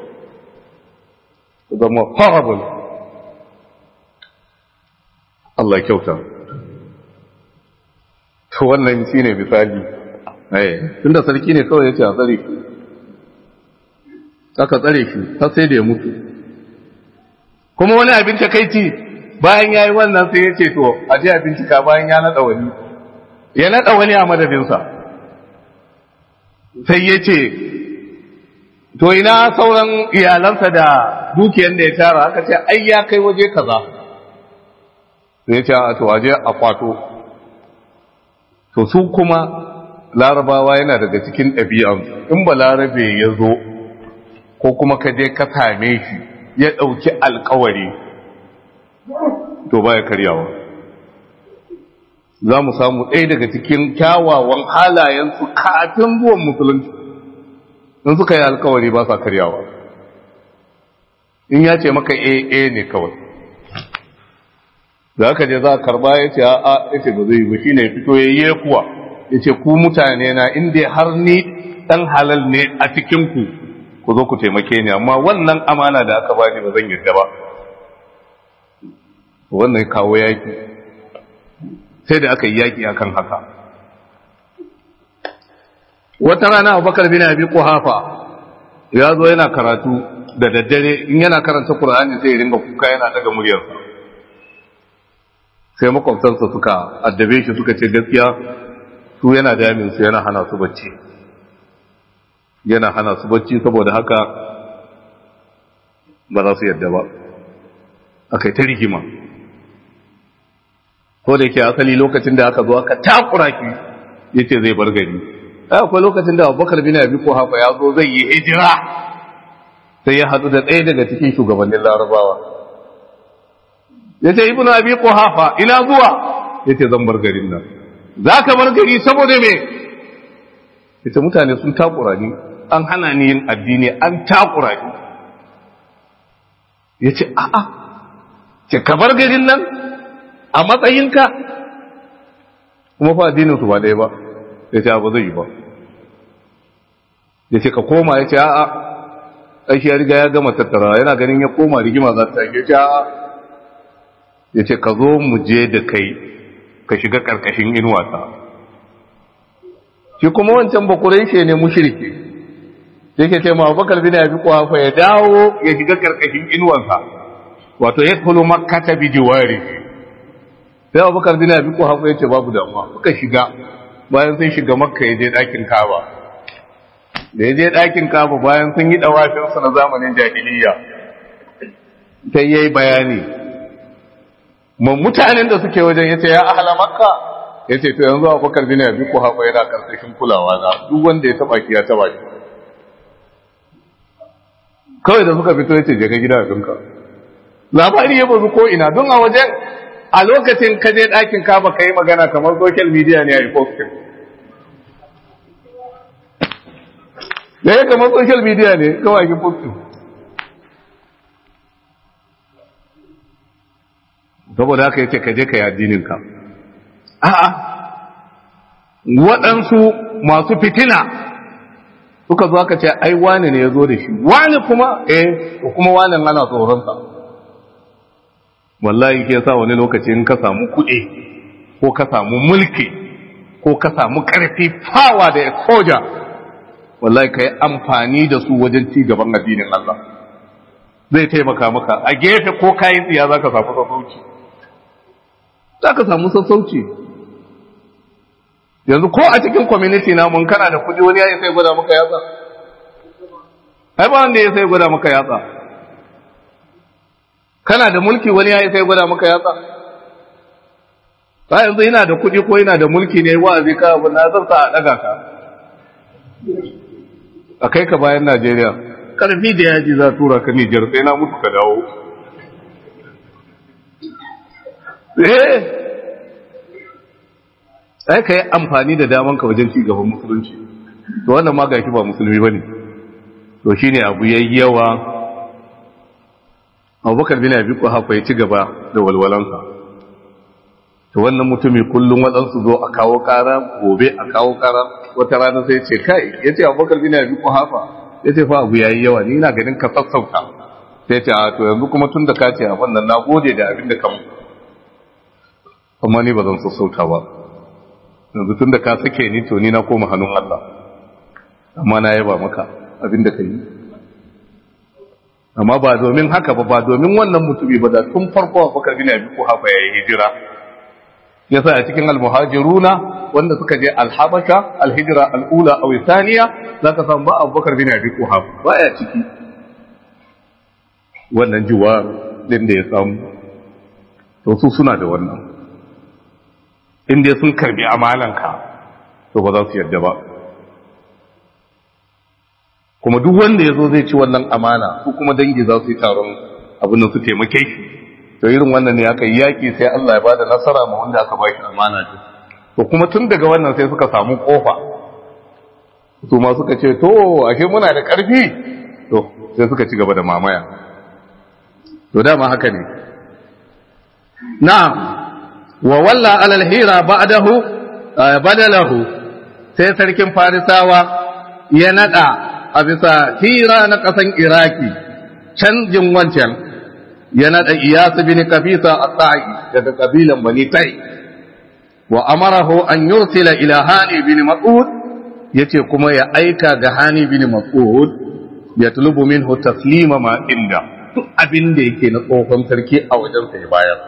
zama horrible Allah kyauta to wannan shine misali eh tunda sarki ne kawai yace a tsare shi aka tsare shi har sai da ya mutu kuma wani abin takeici bayan yayi wannan sai yace to a je a bincika bayan ya nada wani ya nada wani a madadinsa sai yace to ina sauran iyalansa da dukiyar da ya tara aka ce ai ya kai waje kaza sai ce a to waje a kwato to su kuma larabawa yana daga cikin ɗabi'an in ba larabe ya zo ko kuma ka je ka same shi ya ɗauki alkawari to baya karyawa za mu samu ɗaya daga cikin kyawawan halayensu kafin zuwan musulunci in suka yi alkawari ba sa karyawa in ya ce maka AA ne kawai da aka je za a karba ya ce a ya ce ba zai ba shi ne fito ya yi kuwa ya ce ku mutane na inda har ni ɗan halal ne a cikinku ku zo ku taimake ni amma wannan amana da aka bani ba zan yadda ba wannan kawo yaki sai da aka yi yaki akan haka wata rana abubakar bin abi kuhafa ya zo yana karatu da daddare in yana karanta qur'ani sai ya ringa kuka yana daga muryarsa sai makwabtansa suka addabe shi suka ce gaskiya su yana damin su yana hana su bacci yana hana su bacci saboda haka ba za su yadda ba akai ta rigima ko da yake asali lokacin da aka zo aka takura ki yace zai bar gari akwai lokacin da abubakar bin abi hafa ya zo zai yi hijira sai ya hadu da ɗaya daga cikin shugabannin larabawa ya ce ibnu abi hafa ina zuwa ya ce zan bar garin nan za ka bar gari saboda me ya ce mutane sun takura ni an hana ni yin addini an takura ni ya ce a'a ce ka bar garin nan a matsayinka kuma fa addinin su ba ɗaya ba ya ce ba zai yi ba ya ce ka koma ya ce a'a ɗashi ya riga ya gama tattara yana ganin ya koma rigima za ta ya ce a'a ya ce ka zo mu je da kai ka shiga ƙarƙashin inuwata shi kuma wancan bakurai shi ne mushirki yake ce ma bakar bin abi kuhafa ya dawo ya shiga ƙarƙashin inuwansa wato ya kulu makka ta bi jiwari sai abubakar bin abi kuhafa ya ce babu damuwa suka shiga bayan sun shiga makka ya je ɗakin kaba da ya je ɗakin kaba bayan sun yi ɗawafinsu na zamanin jahiliya sai ya yi bayani ma mutanen da suke wajen ya ce ya ahala makka ya ce to yanzu abubakar bin abi ku haɓa yana ƙarƙashin kulawa na duk wanda ya taɓa ki ya taɓa shi kawai da suka fito ya ce je ka gida abinka labari ya bazu ko ina don a wajen a lokacin ka je ɗakin kaba ka yi magana kamar social media ne a yi posting da ya kamar social media ne kawai yi posting saboda haka yace ka je ka yi addininka a'a waɗansu masu fitina suka zo aka ce ai wani ne ya zo da shi wani kuma eh kuma wani ana tsoronsa wallahi ke sa wani lokaci in ka samu kuɗi ko ka samu mulki ko ka samu ƙarfi fawa da exposure wallahi ka yi amfani da su wajen ci gaban addinin Allah zai taimaka maka a gefe ko kayi tsiya za ka samu sassauci za ka samu sassauci yanzu ko a cikin community na mun kana da kuɗi wani yayi sai gwada maka yatsa ai ba wanda ya sai gwada maka yatsa kana da mulki wani ya sai gwada maka yatsa ba yanzu yana da kuɗi ko yana da mulki ne wa'azi ka abu na zan sa a ɗaga ka a kai ka bayan Najeriya karfi da yaji za tura ka Nijar sai na mutu ka dawo eh sai ka yi amfani da daman ka wajen ci gaban musulunci to wannan ma gashi ba musulmi bane to shine abu yayi yawa Abubakar bin Abi Quhafa ya ci gaba da walwalansa to wannan mutumi kullum waɗansu zo a kawo ƙara gobe a kawo ƙara wata rana sai ce kai ya ce abubakar bin abi kuhafa ya ce fa abu ya yi yawa ni ina ganin ka sassauta sai ce a to yanzu kuma tun da ka ce abin nan na gode da abin da ka mu amma ni ba zan sassauta ba yanzu tun da ka sake ni to ni na koma hannun Allah amma na yaba maka abin da ka yi amma ba domin haka ba ba domin wannan mutumi ba da tun farko abubakar bin abi kuhafa ya yi hijira yasa a cikin almuhajiruna wanda suka je alhabasha alhijra al'ula aw thaniya zaka san ba Abubakar bin Abi Quhaf baya ciki wannan juwa din da ya samu to su suna da wannan inda sun karbi amalanka to ba za su yarda ba kuma duk wanda ya zo zai ci wannan amana su kuma dangi za su yi taron abin da su taimake shi to irin wannan ne aka yi yaƙi sai Allah ya bada nasara ma wanda aka bashi amana ce to kuma tun daga wannan sai suka samu kofa su ma suka ce to ashe muna da ƙarfi to sai suka ci gaba da mamaya to dama haka ne na'am wa walla alal hira ba'dahu badalahu sai sarkin farisawa ya nada a bisa hira na ƙasan iraki canjin wancan ya naɗa iyasu bin kabisa a tsa'i daga ƙabilan bani tai wa amarahu an yursila ila hani bin mas'ud yace kuma ya aika ga hani bin mas'ud ya tulubu minhu taslima ma inda duk abin da yake na tsohon sarki a wajen sa ya bayar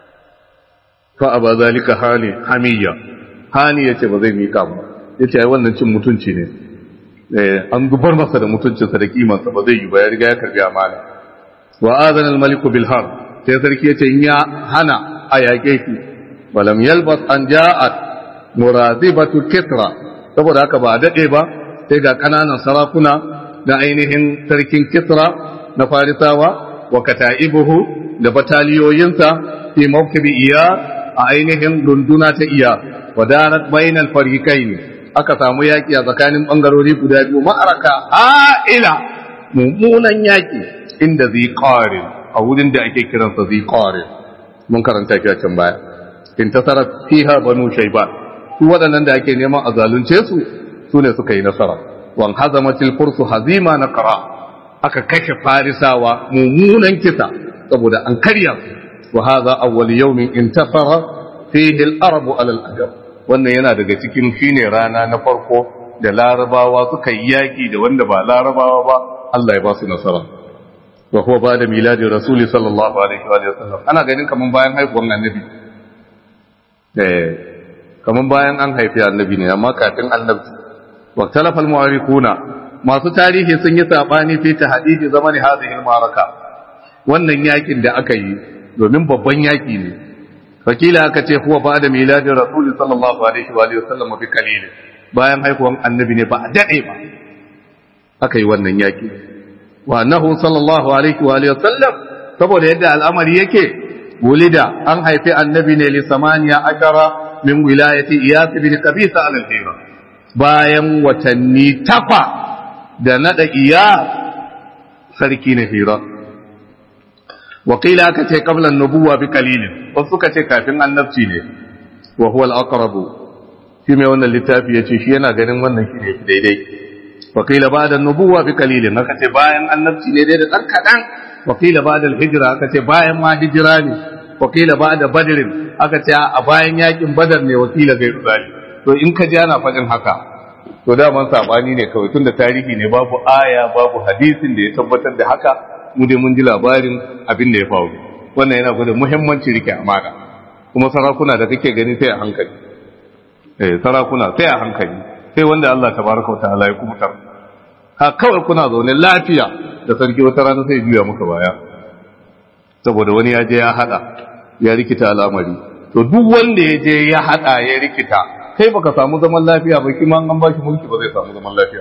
fa aba zalika hani hamiyya hani yace ba zai mika ba yace ai wannan cin mutunci ne eh an zubar masa da mutuncinsa da kimansa ba zai yi ba ya riga ya karbi amana wa azana al-malik bil harb sai sarki yace in ya hana a yake ki walam yalbas an ja'at muradibatu kitra saboda haka ba dade ba sai ga kananan sarakuna da ainihin sarkin kisra na farisawa wa kata'ibuhu da bataliyoyinsa fi mawkibi iya a ainihin dunduna ta iya wa darat bainal fariqaini aka samu yaki a tsakanin bangarori guda biyu ma'araka a'ila mummunan yaki inda zai ƙarin a wurin da ake kiransa zai ƙarin mun karanta shi a can baya in tasara fiha banu shaiba su waɗannan da ake neman a zalunce su su ne suka yi nasara wan hazamatil fursu hazima na qara aka kashe farisawa mummunan kisa saboda an karya su wa hadha awwal yawmin intasara fihi al-arab ala al-ajab wannan yana daga cikin shine rana na farko da larabawa suka yi yaki da wanda ba larabawa ba Allah ya ba su nasara wa huwa ba da miladi rasuli sallallahu alaihi wa sallam ana ganin kaman bayan haifuwan annabi eh kaman bayan an haifi annabi ne amma kafin annabi wa talafa almu'arikuna masu tarihi sun yi sabani fi tahdidi zamani hadhihi almaraka wannan yakin da aka yi domin babban yaki ne fakila aka ce huwa ba da miladi rasuli sallallahu alaihi wa sallam bi kalil bayan haifuwan annabi ne ba a dade ba aka yi wannan yaki wa annahu sallallahu alaihi wa alihi wasallam saboda yadda al'amari yake wulida an haifi annabi ne li samaniya ashara min wilayati iyas bin qabisa al-hira bayan watanni tafa da nada iya sarki na hira wakila aka ce qabla an-nubuwa bi qalilin wasu suka ce kafin annabci ne wa huwa al-aqrab shi mai wannan littafi yace shi yana ganin wannan shi ne daidai wakila ba da nubuwa bi kalilin aka ce bayan annabci ne dai da ɗan kaɗan wakila ba da hijira aka ce bayan ma hijira ne wakila ba da badirin aka ce a bayan yakin badar ne wakila zai ruzali to in ka ji ana faɗin haka to daman saɓani ne kawai tun da tarihi ne babu aya babu hadisin da ya tabbatar da haka mu dai mun ji labarin abin da ya faru wannan yana gwada muhimmanci rike amana kuma sarakuna da kake gani sai a hankali eh sarakuna sai a hankali sai wanda Allah tabaraka wa ta'ala ya kubutar ha kawai kuna zaune lafiya da sarki wata rana sai juya muka baya saboda wani ya je ya hada ya rikita al'amari to duk wanda ya je ya hada ya rikita kai baka samu zaman lafiya ba kima an ba shi mulki ba zai samu zaman lafiya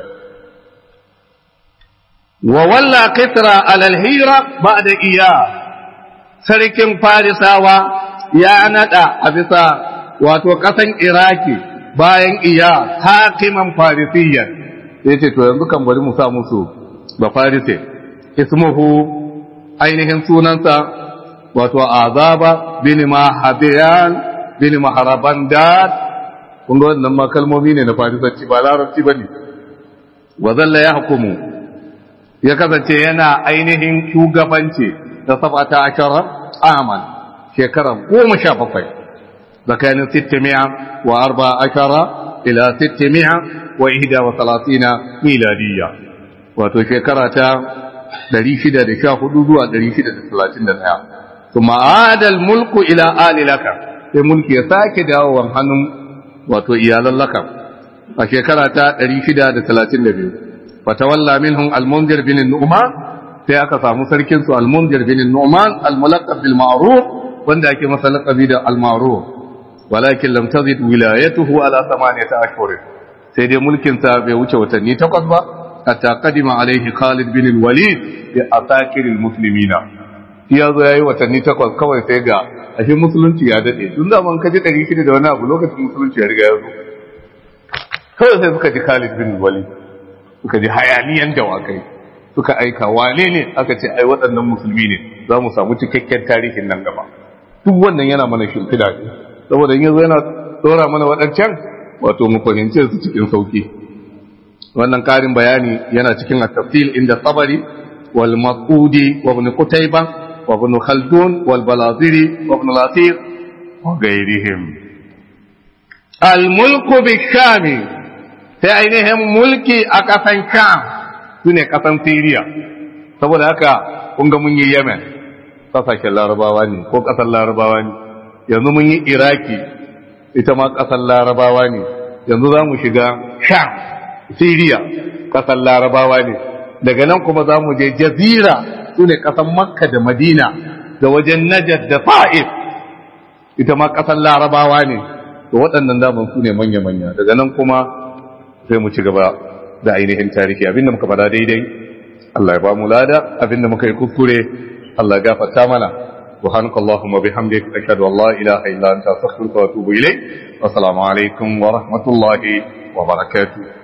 wa walla qitra alal hira ba'da iya sarkin farisawa ya nada a bisa wato kasan iraki bayan iya hakiman farisiyan sai ce to yanzu kan bari mu sa musu ba farise ismuhu ainihin sunansa wato azaba bin mahabiyan bin maharabandad kun ga wannan ma kalmomi ne na farisanci ba larabci bane wa zalla ya hukumu ya kasance yana ainihin shugabanci da sabata ashara aman shekara goma sha bakwai tsakanin sittimiya wa arba ashara ila sittimiya wa ihda wa talatina miladiyya wato shekara ta 614 zuwa 631 kuma adal mulku ila ali laka sai mulki ya sake dawowa hannun wato iyalan laka a shekara ta 632 fatawalla minhum al-munzir bin nu'man sai aka samu sarkin su al-munzir bin nu'man al-mulaqab bil ma'ruf wanda ake masa laqabi da al-ma'ruf walakin lam tazid wilayatuhu ala thamaniyata ashhur sai dai mulkin sa bai wuce watanni takwas ba hatta qadima alaihi Khalid bin al-Walid bi asakir al-muslimina ya zo yayi watanni takwas kawai sai ga ashe musulunci ya dade tun da man kaji 600 da wani abu lokacin musulunci ya riga ya zo kawai sai suka ji Khalid bin al-Walid suka ji hayaniyan dawakai suka aika wane ne aka ce ai waɗannan musulmi ne za mu samu cikakken tarihin nan gaba duk wannan yana mana shimfiɗa ne saboda in yanzu yana tsora mana waɗancan wato mu fahimce su cikin sauki wannan ƙarin bayani yana cikin at-tafsil inda tabari wal maqudi wa ibn qutayba wa ibn khaldun wal balaziri wa ibn latir wa ghayrihim al mulku bi shami sai ainihin mulki a ƙasan sham sune ƙasan siriya saboda haka kun ga mun yi yemen ƙasashen larabawa ne ko ƙasar larabawa ne yanzu mun yi iraki ita ma ƙasar larabawa ne yanzu za mu shiga sham siriya ƙasar larabawa ne daga nan kuma za mu je jazira su ne ƙasar makka da madina da wajen najad da fa'if ita ma ƙasar larabawa ne da waɗannan daman su ne manya-manya daga nan kuma sai mu ci gaba da ainihin tarihi abinda muka fada daidai Allah ya ba mu lada abinda muka yi kuskure Allah ya gafarta mana سبحانك اللهم وبحمدك أشهد أن لا إله إلا أنت أستغفرك وأتوب إليك والسلام عليكم ورحمة الله وبركاته